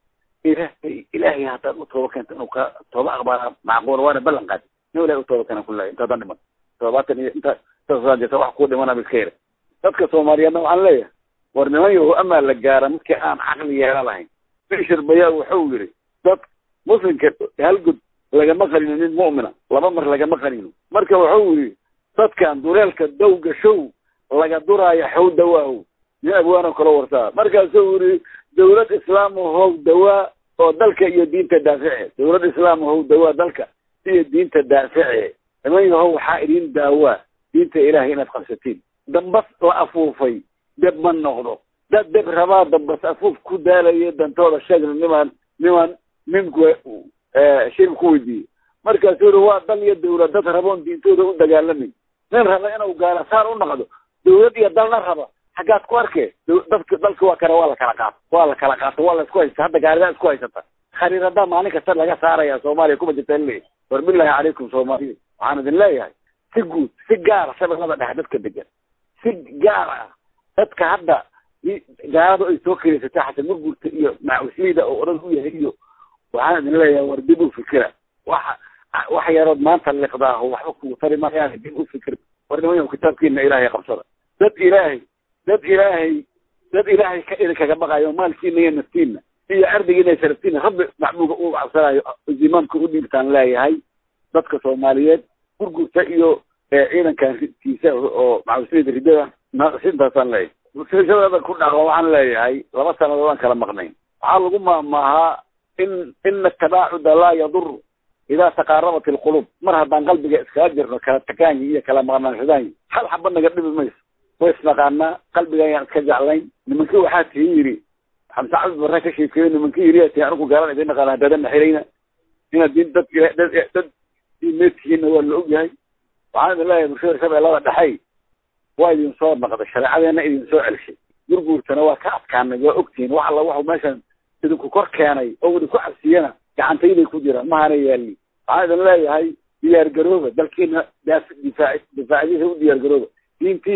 ilaahay ilaahay haddaad u tooba keenta inuu ka tooba aqbaala macquula waana ballan qaadi nin ilahay u tooba keena kuleeyahay intaadan dhiman toddobaatan iyo inta intaasjirta wax kuu dhimanaba iska yara dadka soomaaliyeedna waxaan leeyahay war niman yahu amaa la gaara midkii aan caqli yeela lahayn bishir bayaa wuxuu yidhi dad muslimka halgud lagama qanino nin mu'mina laba mar lagama qanino marka wuxuu yidhi dadkan duleelka dowga show laga duraayo xow dawaahow nin abwaanoo kala warsaa markaasuu yidhi dawlad islaam how dawaa oo dalka iyo diinta daafice dawlad islaam how dawaa dalka iyo diinta daafice niman yahow waxaa idin daawaa diinta ilaahay inaad qabsatiin dambas la afuufay deb ma noqdo dad deb rabaa dambas afuuf ku daalayo dantooda sheegna nimaan nimaan ninku shir ku weydiiyey markaasuu yidhi waa dal iyo dawlad dad raboon diintooda u dagaalamin nin raba inuu gaala saan u noqdo dawlad iyo dalna raba xaggaad ku arkee dadka dalka waa kale waa la kala qaato waa la kala qaato waa la isku haysta hadda gaalidaa isku haysata khariiradaa maalin kasta laga saaraya soomaaliya kuma jirta leeyahy war billahi calaykum soomaaliya waxaan idin leeyahay si guud si gaara shabeellada dhexe dadka degan si gaar ah dadka hadda gaaladu ay soo keleysatay xasan murgurta iyo macuslida oo odhan u yahay iyo waxaan idin leeyahay war dib u fikira waxa wax yarood maanta liqdaaho waxba kugu tari mayaan dib u fikir war niman kitaabkiina ilaahay qabsada dad ilaahay dad ilaahay dad ilaahay ka idinkaga baqayo maalkiina iyo naftiina iyo ardigiina iyo sharaftiina rabbi maxbuuga u cabsanayo zimaamka u dhiibtaan leeyahay dadka soomaaliyeed gurgurta iyo ciidankankiisa oo macuslida ridada sintaasaan leeyahay silsilada ku dhaqo waxaan leeyahay laba sanadood aan kala maqnayn waxaa lagu maahmaahaa in ina tabaacuda laa yadur idaa taqaarabat ilqulub mar haddaan qalbiga iskaga jirno kala takaanyi iyo kala maqnaansadaanyi hal xaba naga dhibi mayso way isnaqaanaa qalbiga ayaan iska jeclayn nimankii waxaa tii yidhi xamse cabdi barre ka sheekeeyo nimankii yidhi tii anigu gaalan idin naqaana dadan naxilayna inaad din dad dad dad diimeedkiina waa la ogyahay waxaan idin leeyahay bulshada shabeellada dhexey waa idin soo naqday shareecadeena idin soo celshay gurguurtana waa ka adkaanay waa ogtihiin wax alla waxu meeshan idinku kor keenay oo idinku cabsiyana gacantayday ku jiraan mahana yaali waxaan idin leeyahay diyaar garooba dalkiina daafi difaac difaacadiisa u diyaar garooba diintiina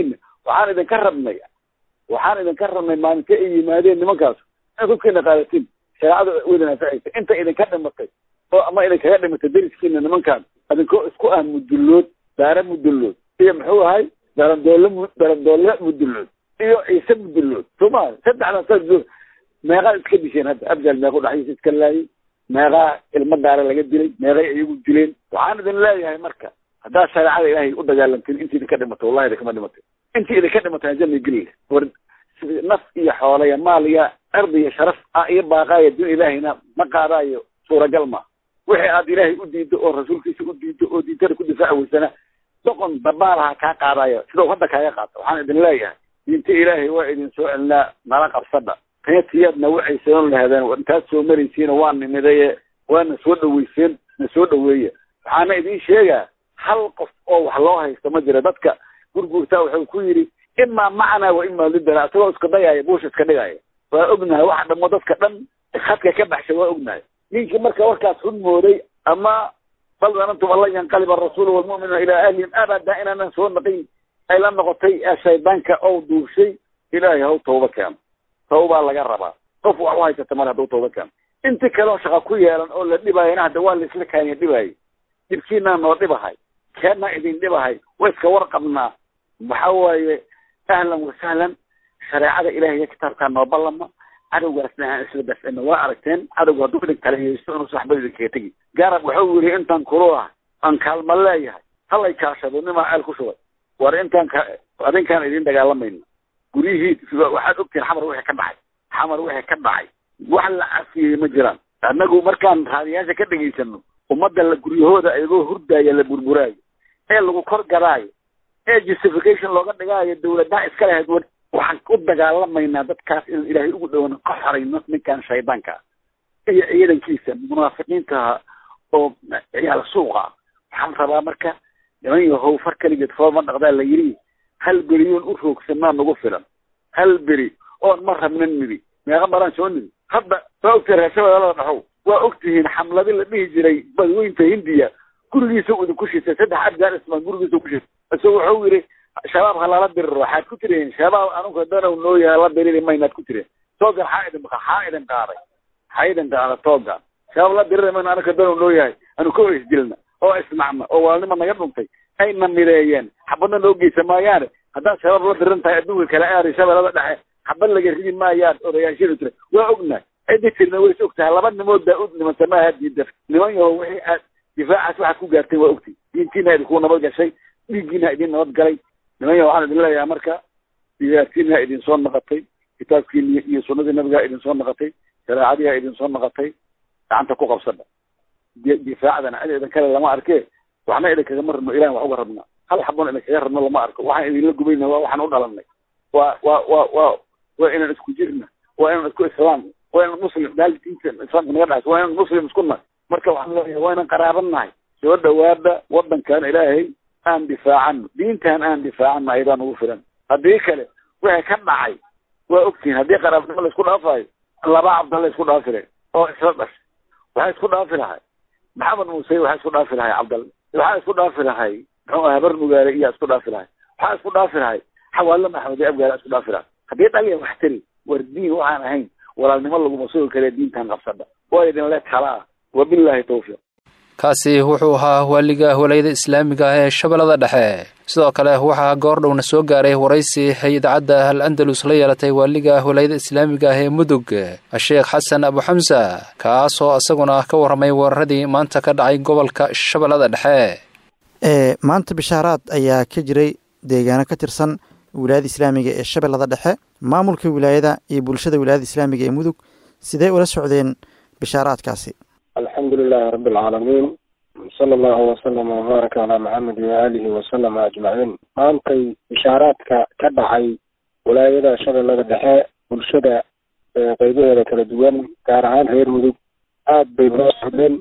waxaan idinka rabnay waxaan idinka rabnay maalinta ay yimaadeen nimankaas in hubkiina qaadatin shareecada wadin anfacaysa inta idinka dhimatay oo ama idinkaga dhimatay deriskiina nimankaan idinkoo isku ah mudullood daare mudullood iyo muxuu ahay darandoole mu darandoole mudullood iyo ciise mudullood sooma saddexdan saas meeqaa iska disheen hadda abjal meequ dhaxdiisa iska laayay meeqaa ilmo daare laga dilay meeqay iyagu dileen waxaan idin leeyahay marka haddaad shareecada ilaahay u dagaalamtin intii idinka dhimatay wallahi idinkama dhimatay intii idinka dhimatay janna geli war naf iyo xoolo iyo maal iyo cirdi iyo sharaf ah iyo baaqaayo din ilaahayna ma qaadaayo suuragal ma wixii aad ilaahay u diido oo rasuulkiisa u diido oo diintada ku difaaci weysana doqon dabaalaha kaa qaadayo sidau hadda kaaga qaato waxaan idin leeyahay diinta ilaahay waa idin soo celinaa nala qabsadha reetiyaad na wacayseen lahaadeen intaad soo maraysiina waa nimidaye waa na soo dhaweyseen na soo dhaweeye waxaana idin sheegaa hal qof oo wax loo haysto ma jira dadka gurguurtaa wuxuu ku yidhi imaa macnaa wa imaa lidana isagoo iska dayaya buush iska dhigaya waa ognahay waxa dhamo dadka dhan khadka ka baxshay waa ognahay ninkii marka warkaas xun mooday ama bal danantum alla yanqaliba arasuulu walmu'minuuna ilaa ahlihim abada inaanan soo naqin ay la noqotay ee shaydaanka ou duushay ilaahay haw tawba keeno tawbaa laga rabaa qof wax u haysata male hadduu tawba keeno inti kaleo shaqa ku yeelan oo la dhibaayana hadda waa laisla kaaniya dhibaayay dhibkiinaa noo dhibahay keenaa idin dhibahay wa iska warqabnaa waxa waaye ahlan wasahlan shareecada ilahay iyo kitaabkaa noo ballama cadowgaasna aan isla dafcino waa aragteen cadowga hadduu idin kala haysto inuusa waxba idinkaga tegi garab wuxuu yidhi intaan kulu ah aan kaalma leeyahay halay kaashado nimaa ceel ku shubay war intaan ka adinkaan idin dagaalamayno guryihii waxaad ogtihin xamar wixii ka dhacay xamar wixii ka dhacay wax la cafiyey ma jiraan annagu markaan raadiyaasha ka dhegaysano ummadda la guryahooda iyagoo hurdaaya la burburaayo ee lagu kor gadaayo ee justification looga dhigaayo dawladaha iska lahayd waxaan u dagaalamaynaa dadkaas in ilaahay ugu dhowna ka xorayno ninkan shaydaanka iyo ciidankiisa munaafiqiinta oo ciyaal suuqa waxaan rabaa marka niman yahow far keligeed fooma dhaqdaa la yidhi hal beriyoon u roogsanaa nagu filan hal beri oon ma rabna nidi meeqa maraan soo nidi hadda waa ogtihin reeshabeelada dhaxow waa ogtihiin xamladi la dhihi jiray badweynta hindiya gurigiisa u idinku shitay saddex abgaan ismaan gurigiisa ku shitay isagoo wuxuu yidhi shabaab ha lala diriro waxaad ku tireen shabaab anuga danow noo yahay la diriri maynaad ku tireen toogan xaa idin xaa idin qaaday xaa idin qaada toogan shabaab la diriri mayno anuga danow noo yahay anu ka isdilna oo isnacna oo waalnima naga dhuntay ayna mideeyeen xabadna noo geysa maayaane haddaad shabaab la diran tahay adduunka kale aari shabeelada dhexe xabad laga ridi maayaan odayaashidu tira waa ognahay ciddi tirna way is og tahay laba nimood baa u nimanta maaha diida niman yaho wixii aad difaacaas waxaad ku gaartay waa ogtay diintiina idinku nabad gashay dhiiggiina idin nabad galay niman yaho waxaan idin leeyahay marka diyaartiina idin soo naqatay kitaabkiini iyo sunnadii nabigaa idin soo naqatay shareecadiiha idin soo naqatay gacanta ku qabsadha difaacdana cid idin kale lama arke waxna idinkagama rabno ilahan wax uga rabna hal xabon idinkaga rabno lama arko waxaan idinla gubayna waa waxaan u dhalanay waa waa waa waa waa inaan isku jirna waa inaan isku islaam waa inaan muslim daal diinta islaamka naga dhaxaysa waa inaan muslim isku nahay marka waxaan leeyahay waa inaan qaraaban nahay soo dhawaada wadankan ilaahay aan difaacano diintan aan difaacano ayadaan ugu filan haddii kale wixii ka dhacay waa ogtihiin haddii qaraabnimo la isku dhaafayo laba cabdalla isku dhaafire oo isla dhashay waxaa isku dhaafi lahay maxamed muuse waxaa isku dhaafi lahay cabdalle waxaa isku dhaafi lahay muxuu aha habar mugaale iyaa isku dhaafi lahay waxaa isku dhaafi lahay xawaalo maxamed abgaala isku dhaafi lahay haddii dhaliya wax tari war diin waxaan ahayn walaalnimo laguma sugi kare diintan qabsadha waa idin le kala ah wabilaahi tawfiiq kaasi wuxuu ahaa waaliga walayada islaamiga ah ee shabeellada dhexe sidoo kale waxaa goordhowna soo gaaray waraysi ay idaacadda al andalus la yeelatay waaliga walayada islaamiga ah ee mudug sheekh xasan abu xamsa kaasoo isaguna ka warramay weeraradii maanta ka dhacay gobolka shabeellada dhexe maanta bishaaraad ayaa ka jiray deegaano ka tirsan wilaayada islaamiga ee shabeellada dhexe maamulka wilaayada iyo bulshada wilaayada islaamiga ee mudug sidee ula socdeen bishaaraadkaasi alxamdu lilahi rabi alcaalamiin sala allahu wasalama wbaaraka calaa maxamedi waaalihi wasalama ajmaciin maantay bishaaraadka ka dhacay wilaayada shabeellada dhexe bulshada qeybaheeda kala duwan gaar ahaan reer mudug aad bay loo socdeen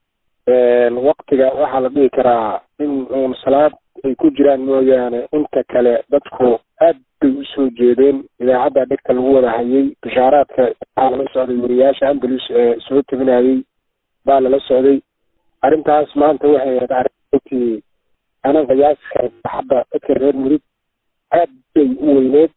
waktiga waxaa la dhihi karaa in uun salaad ay ku jiraan mooyaane inta kale dadku aad bay usoo jeedeen idaacadda dhegta lagu wada hayay bishaaraadka waxaa lala socday wariyaasha andalus ee soo teginayay baa lala socday arrintaas maanta waxay ahayd arrintii ana qiyaasi kara hadda dadka reer mudug aad bay u weyneed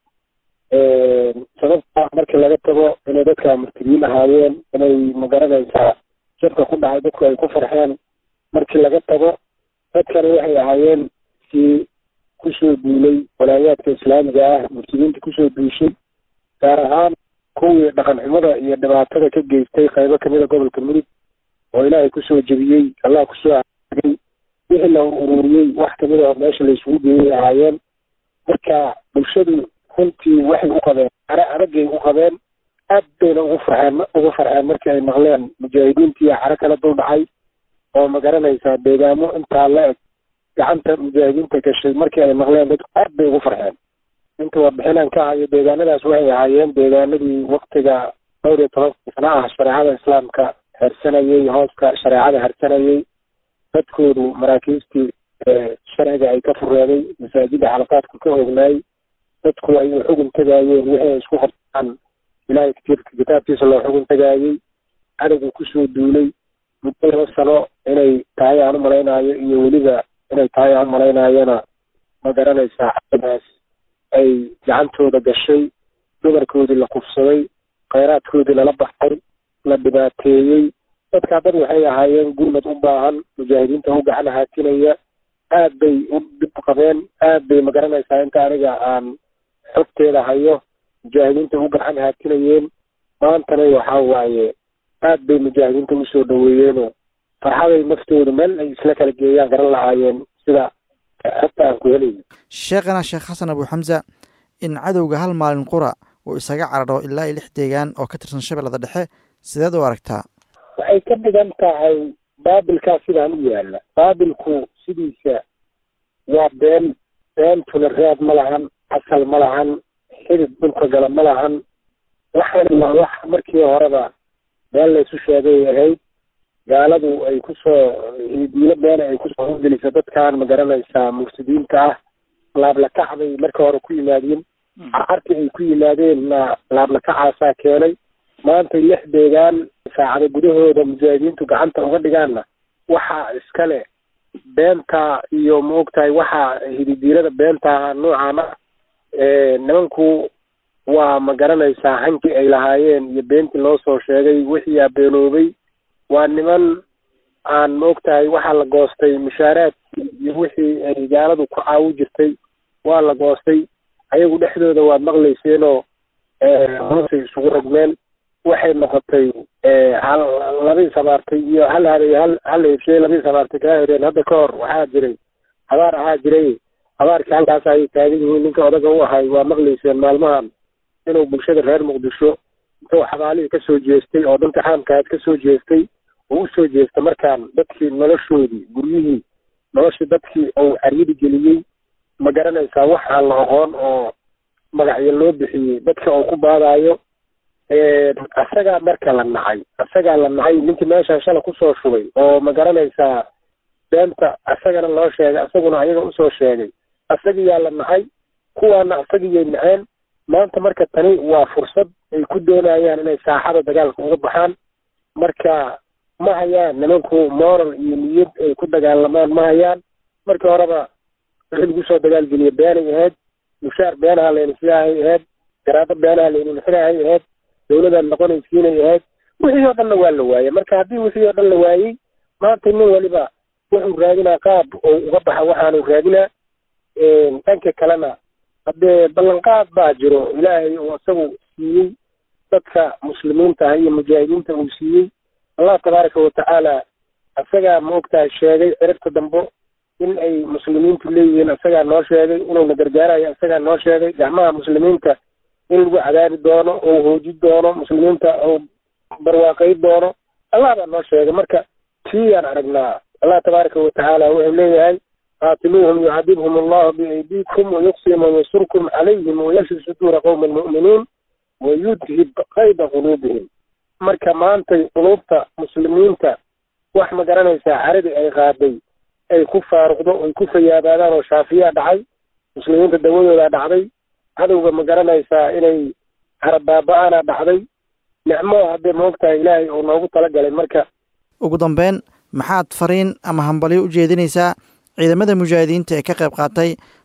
sababta markii laga tago inay dadka murtadiin ahaayeen inay magaranaysaa jabka ku dhacay dadku ay ku farxeen markii laga tago dadkani waxay ahaayeen si kusoo duulay walaayaadka islaamiga ah murtadiinta kusoo duushay gaar ahaan kuwii dhaqan xumada iyo dhibaatada ka geystay qaybo kamida gobolka mudug oo ilaahay kusoo jebiyey allah kusoo agay wixii la ururiyey wax kamid a meesha la isugu geeyay ahaayeen marka bulshadu runtii waxay u qabeen are adagay u qabeen aad bayna ugu farxeen ugu farxeen markii ay maqleen mujaahidiintii caro kala dul dhacay oo magaranaysaa deegaamo intaa la eg gacanta mujaahidiinta gashay markii ay maqleen dadku aad bay ugu farxeen inta warbixinaan ka hayo deegaanadaas waxay ahaayeen deegaanadii waktiga dhowr iyo toban sana ah shareecada islaamka hersanayey hooska shareecada hersanayey dadkoodu maraakiistii sharciga ay ka fureeday masaajida xalaqaadku ka ognaay dadku ay u xugun tagaayeen wixii ay isku qabtaan ilaahay kitiirka kitaabkiisa loo xugun tagaayey cadowga kusoo duulay muddo laba sano inay tahay aan u malaynayo iyo weliba inay tahay aan umalaynayona ma garanaysaa cadadaas ay gacantooda gashay dumarkoodii la kufsaday khayraadkoodii lala baxay la dhibaateeyey dadkaa dad waxay ahaayeen gurmad u baahan mujaahidiinta u gacan haatinaya aad bay u dhib qabeen aad bay magaranaysaa inta aniga aan xogteeda hayo mujaahidiinta u gacan haatinayeen maantana waxaa waaye aad bay mujaahidiinta usoo dhaweeyeenoo farxaday naftoodu meel ay isla kala geeyaan garan lahaayeen sida xogta aan ku helayno sheekhana sheekh xasan abu xamsa in cadowga hal maalin qura uu isaga cararo ilaa iyo lix deegaan oo ka tirsan shabeellada dhexe sideed u aragtaa waxay ka dhigan tahay baabilkaa sidaan u yaala baabilku sidiisa waa been beentuna raad ma lahan asal ma lahan xidid dhulka gala ma lahan waxaana waa wax markii horeba been laysu sheegay ahayd gaaladu ay kusoo diilo beena ay kusoo horgelisa dadkan magaranaysaa mufsidiinta ah laablakacbay marka hore ku yimaadeen carcartii ay ku yimaadeenna laablakacaasaa keenay maanta lix deegaan saacada gudahooda mujaahidiintu gacanta uga dhigaanna waxaa iskale beenta iyo maogtahay waxaa hididiirada beenta noocaana nimanku waa ma garanaysaa hankii ay lahaayeen iyo beentii loo soo sheegay wixii aa beenoobay waa niman aan maogtahay waxaa la goostay mushaaraadkii iyo wixii ay gaaladu ku caawi jirtay waa la goostay ayagu dhexdooda waad maqlayseenoo hoosay isugu rogmeen waxay noqotay hal labii sabaartay iyo hal haday hal hal hebshay labii sabaartay kaa hereen hadda ka hor waxaa jiray habaar ahaa jiray habaarkii halkaas ayay taagan yihiin ninka odaga u ahay waa maqlayseen maalmahan inuu bulshada reer muqdisho intuu xabaalihii kasoo jeestay oo dhanka caamkaad kasoo jeestay oo usoo jeesta markaan dadkii noloshoodii guryihii noloshii dadkii uu caryadi geliyey ma garanaysaa wax aan la aqoon oo magacyo loo bixiyey dadka uu ku baadaayo asagaa marka la nacay asagaa la nacay ninkii meeshaan shala kusoo shubay oo ma garanaysaa beenta asagana loo sheegay asaguna ayaga usoo sheegay asagiyaa la nacay kuwaana asagiyay naceen maanta marka tani waa fursad ay ku doonayaan inay saaxada dagaalka uga baxaan marka ma hayaan nimanku moral iyo niyad ay ku dagaalamaan ma hayaan markii horeba wixii lagu soo dagaalgeliya beenay ahayd mushaar beenaha layna sidahay ahayd garaado beenaha layna nixinahay ahayd dawladaan noqonaysiinay ahayd wixii oo dhanna waa la waayey marka haddii wixii oo dhan la waayey maanta nin waliba wuxuu raadinaa qaab oo uga baxa waxaanu raadinaa dhanka kalena haddee ballanqaad baa jiro ilaahay uu isagu siiyey dadka muslimiinta ah iyo mujaahidiinta uu siiyey allah tabaaraka watacaala isagaa maogtahay sheegay ciribta dambo in ay muslimiintu leeyihiin isagaa noo sheegay inuuna gargaarayo isagaa noo sheegay gacmaha muslimiinta in lagu cadaabi doono oo hooji doono muslimiinta oo barwaaqay doono allah baa noo sheegay marka tiiyaan aragnaa allah tabaaraka watacaala wuxuu leeyahay qaatiluuhum yucadibhum allahu biaydiikum wayuqsim wayansurkum calayhim wayashfi suduura qowmi almu'miniin wayudhib qayda quluubihim marka maantay quluubta muslimiinta wax ma garanaysaa caradii ay qaaday ay ku faaruqdo ay ku fayaabaadaan oo shaafiyaa dhacay muslimiinta dawadoodaa dhacday cadowga ma garanaysaa inay harabaaba-aana dhacday nicmo haddee maogtahay ilaahay uu noogu talagalay marka ugu dambeyn maxaad fariin ama hambalyo u jeedinaysaa ciidamada mujaahidiinta ee ka qayb qaatay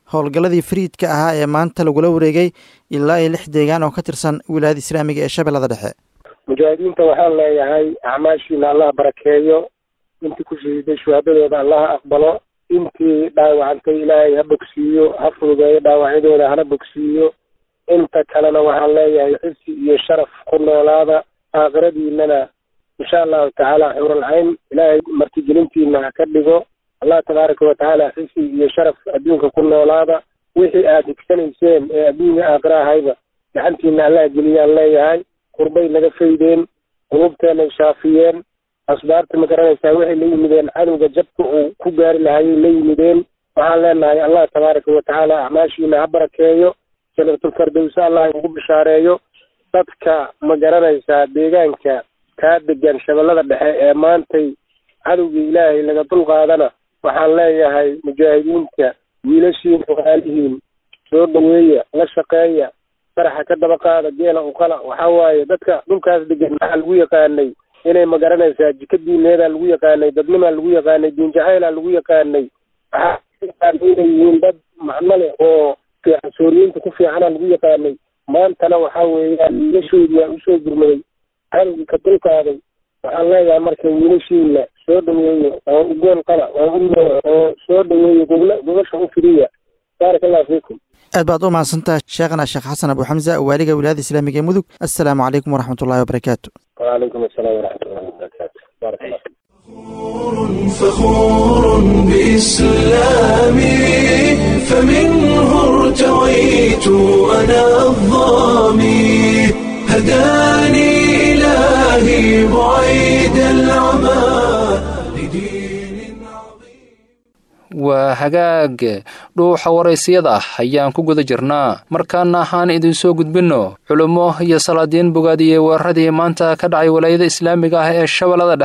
howlgalladii fariidka ahaa ee maanta lagula wareegay ilaa iyo lix deegaan oo ka tirsan wilaayada islaamiga ee shabeellada dhexe mujaahidiinta waxaan leeyahay acmaashiina allah barakeeyo intii ku shahiiday shuhaadadooda allaha aqbalo intii dhaawacantay ilaahay ha bogsiiyo ha fududeeyo dhaawacyadooda hana bogsiiyo inta kalena waxaan leeyahay xisi iyo sharaf ku noolaada aakhiradiinana insha allahu tacaala xuralcayn ilaahay martigelintiina ha ka dhigo allah tabaaraka watacaala xisi iyo sharaf adduunka ku noolaada wixii aad higsanayseen ee adduunka aakhira ahayba gacantiina allah geliyaan leeyahay qurbay naga faydeen qulubteenay shaafiyeen asbaarta ma garanaysaa waxay la yimideen cadowga jabka uu ku gaari lahayay la yimideen waxaan leenahay allah tabaaraka watacaala acmaashiina ha barakeeyo janatulfardowsa allah ugu bishaareeyo dadka ma garanaysaa deegaanka kaa degan shabeellada dhexe ee maantay cadowgii ilaahay laga dulqaadana waxaan leeyahay mujaahidiinta wiilashiin ogaalihiin soo dhaweeya la shaqeeya faraxa ka daba qaada geela uqala waxaa waaye dadka dhulkaas degan maxaa lagu yaqaanay inay ma garanaysaa jika diineedaa lagu yaqaanay dadnimaa lagu yaqaanay diinjacaylaa lagu yaqaanay waxaa inay yihiin dad macno leh oo fiican sooriyiinta ku fiicana lagu yaqaanay maantana waxaa weeyaan wiilashoodii waa usoo gurmaday cadowgii ka dulqaaday waxaan leeyahay marka wiilashiina soo dhaweeyo oo ugool qala oo u oo soo dhaweeyo gogla gogosha u firiya baaraka allahu fiikum aad baad u mahadsantaha sheekhana sheekh xasan abu xamza waaliga wilaayada islaamiga ee mudug assalaamu calaykum waraxmat ullahi wabarakaatu وعليكم السلام ورحمة الله وبركاته بارك الله فخور بإسلامي فمنه ارتويت أنا الظامي هداني إلهي بعيد العمى waa hagaag dhuuxa waraysyada ah ayaan ku guda jirnaa markaana ahaan idin soo gudbinno culummo iyo salaadiin bogaadiyey weeraradii maanta ka dhacay walaayada islaamiga ah ee shabeellada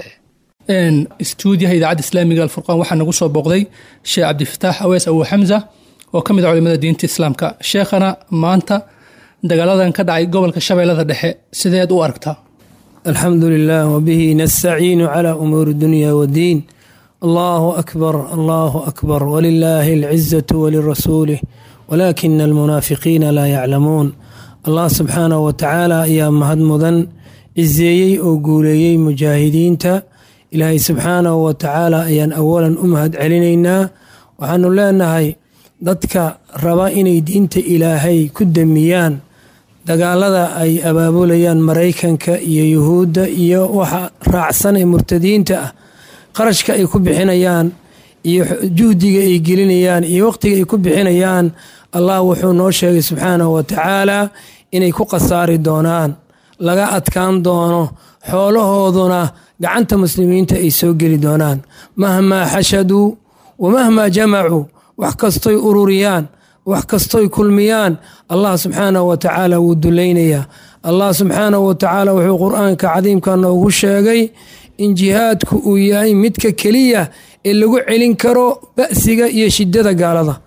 dhexe istuudiyaha idaacadda islaamiga alfurqaan waxaa nagu soo booqday sheekh cabdifataax awees abu xamza oo ka mid a culimada diinta islaamka sheekhana maanta dagaaladan ka dhacay gobolka shabeellada dhexe sideed u aragtaa alxamdu lilah wbihi nastaciinu cla umuuri dunya wddiin allahu akbar allahu akbar wlilahi alcizaةu walirasuulih walaakina almunaafiqiina laa yaclamuun allah subxaanahu watacaala ayaa mahad mudan ciseeyey oo guuleeyey mujaahidiinta ilaahay subxaanahu watacaala ayaan awalan u mahad celinaynaa waxaanu leenahay dadka raba inay diinta ilaahay ku damiyaan dagaalada ay abaabulayaan maraykanka iyo yuhuudda iyo waxa raacsan ee murtadiinta ah qarashka ay ku bixinayaan iyo juhdiga ay gelinayaan iyo waqtiga ay ku bixinayaan allah wuxuu noo sheegay subxaanahu watacaala inay ku khasaari doonaan laga adkaan doono xoolahooduna gacanta muslimiinta ay soo geli doonaan mahmaa xashaduu wa mahmaa jamacuu wax kastoy ururiyaan wax kastoy kulmiyaan allah subxaanahu watacaala wuu dulaynayaa allah subxaanahu watacaala wuxuu qur-aanka cadiimka noogu sheegay in jihaadku uu yahay midka keliya ee lagu celin karo ba'siga iyo shidada gaalada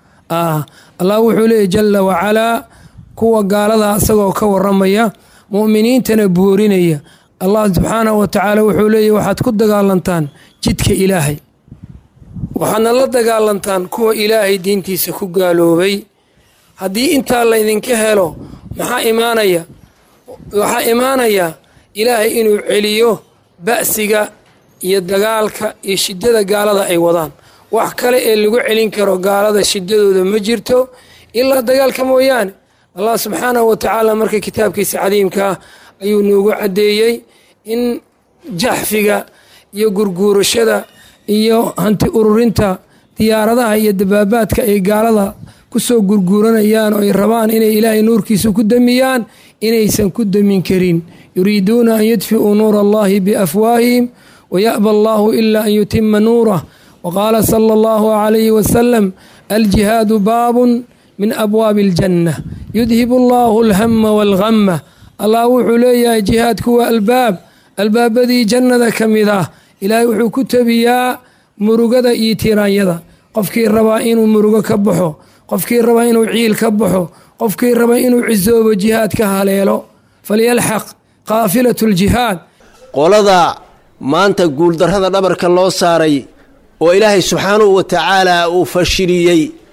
allah wuxuu leeyay jala wacalaa kuwa gaalada isagoo ka waramaya mu'miniintana boorinaya allah subxaanahu watacaala wuxuu leeyahy waxaad ku dagaalantaan jidka ilaahay waxaadna la dagaalantaan kuwa ilaahay diintiisa ku gaaloobay haddii intaa laydinka helo maxaa imaanaya waxaa imaanaya ilaahay inuu celiyo ba'siga iyo dagaalka iyo shidada gaalada ay wadaan wax kale ee lagu celin karo gaalada shidadooda ma jirto ilaa dagaalka mooyaane allah subxaanahu watacaala marka kitaabkiisa cadiimkaa ayuu noogu caddeeyey in jaxfiga iyo gurguurashada iyo hanti ururinta diyaaradaha iyo dabaabaadka ay gaalada kusoo gurguuranayaan oo ay rabaan inay ilaahay nuurkiisa ku damiyaan inaysan ku damin karin yuriiduuna an yudfi'uu nuura allahi biafwaahihim waya'ba allahu ila an yutima nuurah waqaala sala allahu calayhi wasalam aljihaadu baabun min abwaabi aljanna yudhibu allahu alhama walghamma allah wuxuu leeyahay jihaadku waa albaab albaabadii jannada ka mid ah ilaahay wuxuu ku tabiyaa murugada iyo tiraanyada qofkii rabaa inuu murugo ka baxo qofkii rabaa inuu ciil ka baxo qofkii raba inuu cisoobo jihaad ka haleelo falyalxaq qaafilat ljihaad qolada maanta guuldarrada dhabarka loo saaray oo ilaahay subxaanahu wa tacaala uu fashiliyey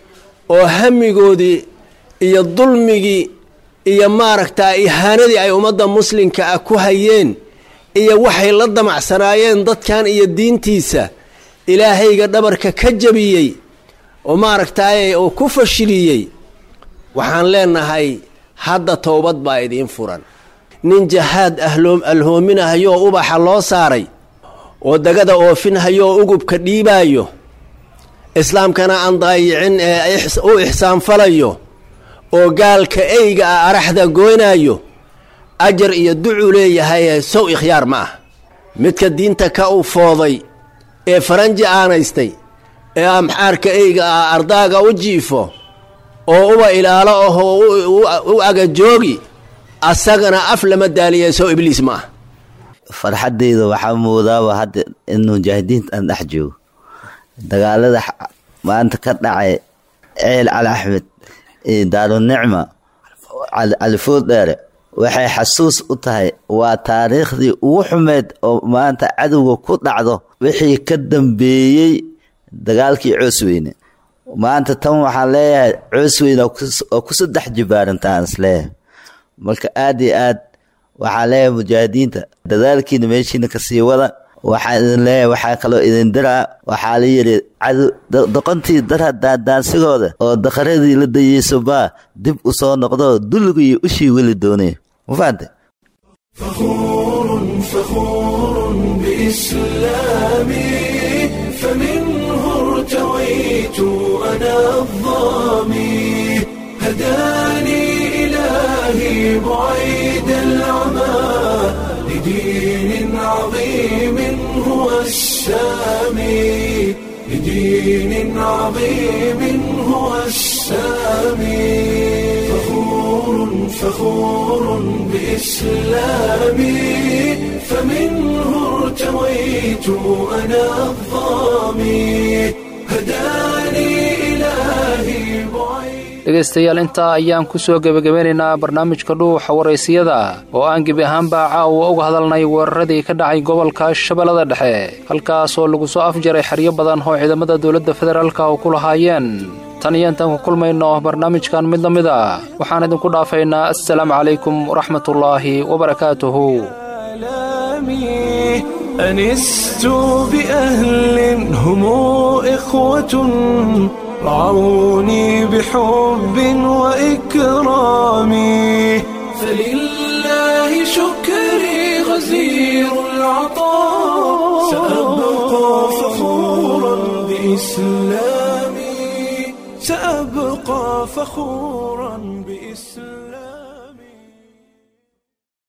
oo hamigoodii iyo dulmigii iyo maaragtaa ihaanadii ay ummadda muslimka ah ku hayeen iyo waxay la damacsanaayeen dadkan iyo diintiisa ilaahayga dhabarka ka jabiyey oo maaragtaaye oo ku fashiliyey waxaan leenahay hadda towbad baa idiin furan nin jahaad ahloom alhoominahayoo ubaxa loo saaray oo dagada oofinhayo oo ugubka dhiibaayo islaamkana aan daayicin ee u ixsaanfalayo oo gaalka eyga ah araxda goynaayo ajar iyo ducu leeyahay sow ikhyaar ma ah midka diinta ka u fooday ee faranji aanaystay ee amxaarka eyga ah ardaaga u jiifo oo uba ilaalo ahoo u agajoogi asagana af lama daaliya sow ibliis ma ah farxaddayda waxaa moodaaba hadda in mujaahidiinta aan dhex joogo dagaalada maanta ka dhacay ceel cali axmed iyo daarunicma califood dheere waxay xasuus u tahay waa taariikhdii ugu xumeyd oo maanta cadowga ku dhacdo wixii ka dambeeyey dagaalkii coosweyne maanta tan waxaan leeyahay coosweyne oo ku saddex jibaarantaan isleeyahay marka aad iyo aad waxaan leeyahay mujaahidiinta dadaalkiina meeshiina kasii wada waxaan idin leeyahay waxaa kaloo idin diraa waxaa la yidhi cadow doqontii dara daandaansigooda oo daqaradii la dayeyso baa dib u soo noqdo dulligii ushii weli doonay ma fahante فخور فخور بإسلامي فمنه ارتويت أنا الظامي هداني إلهي بعيد العمى لدين عظيم هو السامي لدين عظيم هو السامي فخور فخور بإسلامي فمنه ارتويت أنا الظامي هداني إلهي dhegaystayaal intaa ayaan ku soo gebagabeynaynaa barnaamijka dhuuxa waraysiyada oo aan gebi ahaanba caawa uga hadalnay weeraradii ka dhacay gobolka shabeellada dhexe halkaasoo lagu soo afjaray xeryo badan oo ciidamada dowladda federaalka oo ku lahaayeen tan iyo intaan ku kulmayno barnaamijkan mid la mid a waxaan idinku dhaafaynaa assalaamu calaykum waraxmatullaahi wabarakaatuhu أنست بأهل هم إخوة رعوني بحب وإكرام فلله شكري غزير العطاء سأبقى فخورا بإسلامي سأبقى فخورا بإسلامي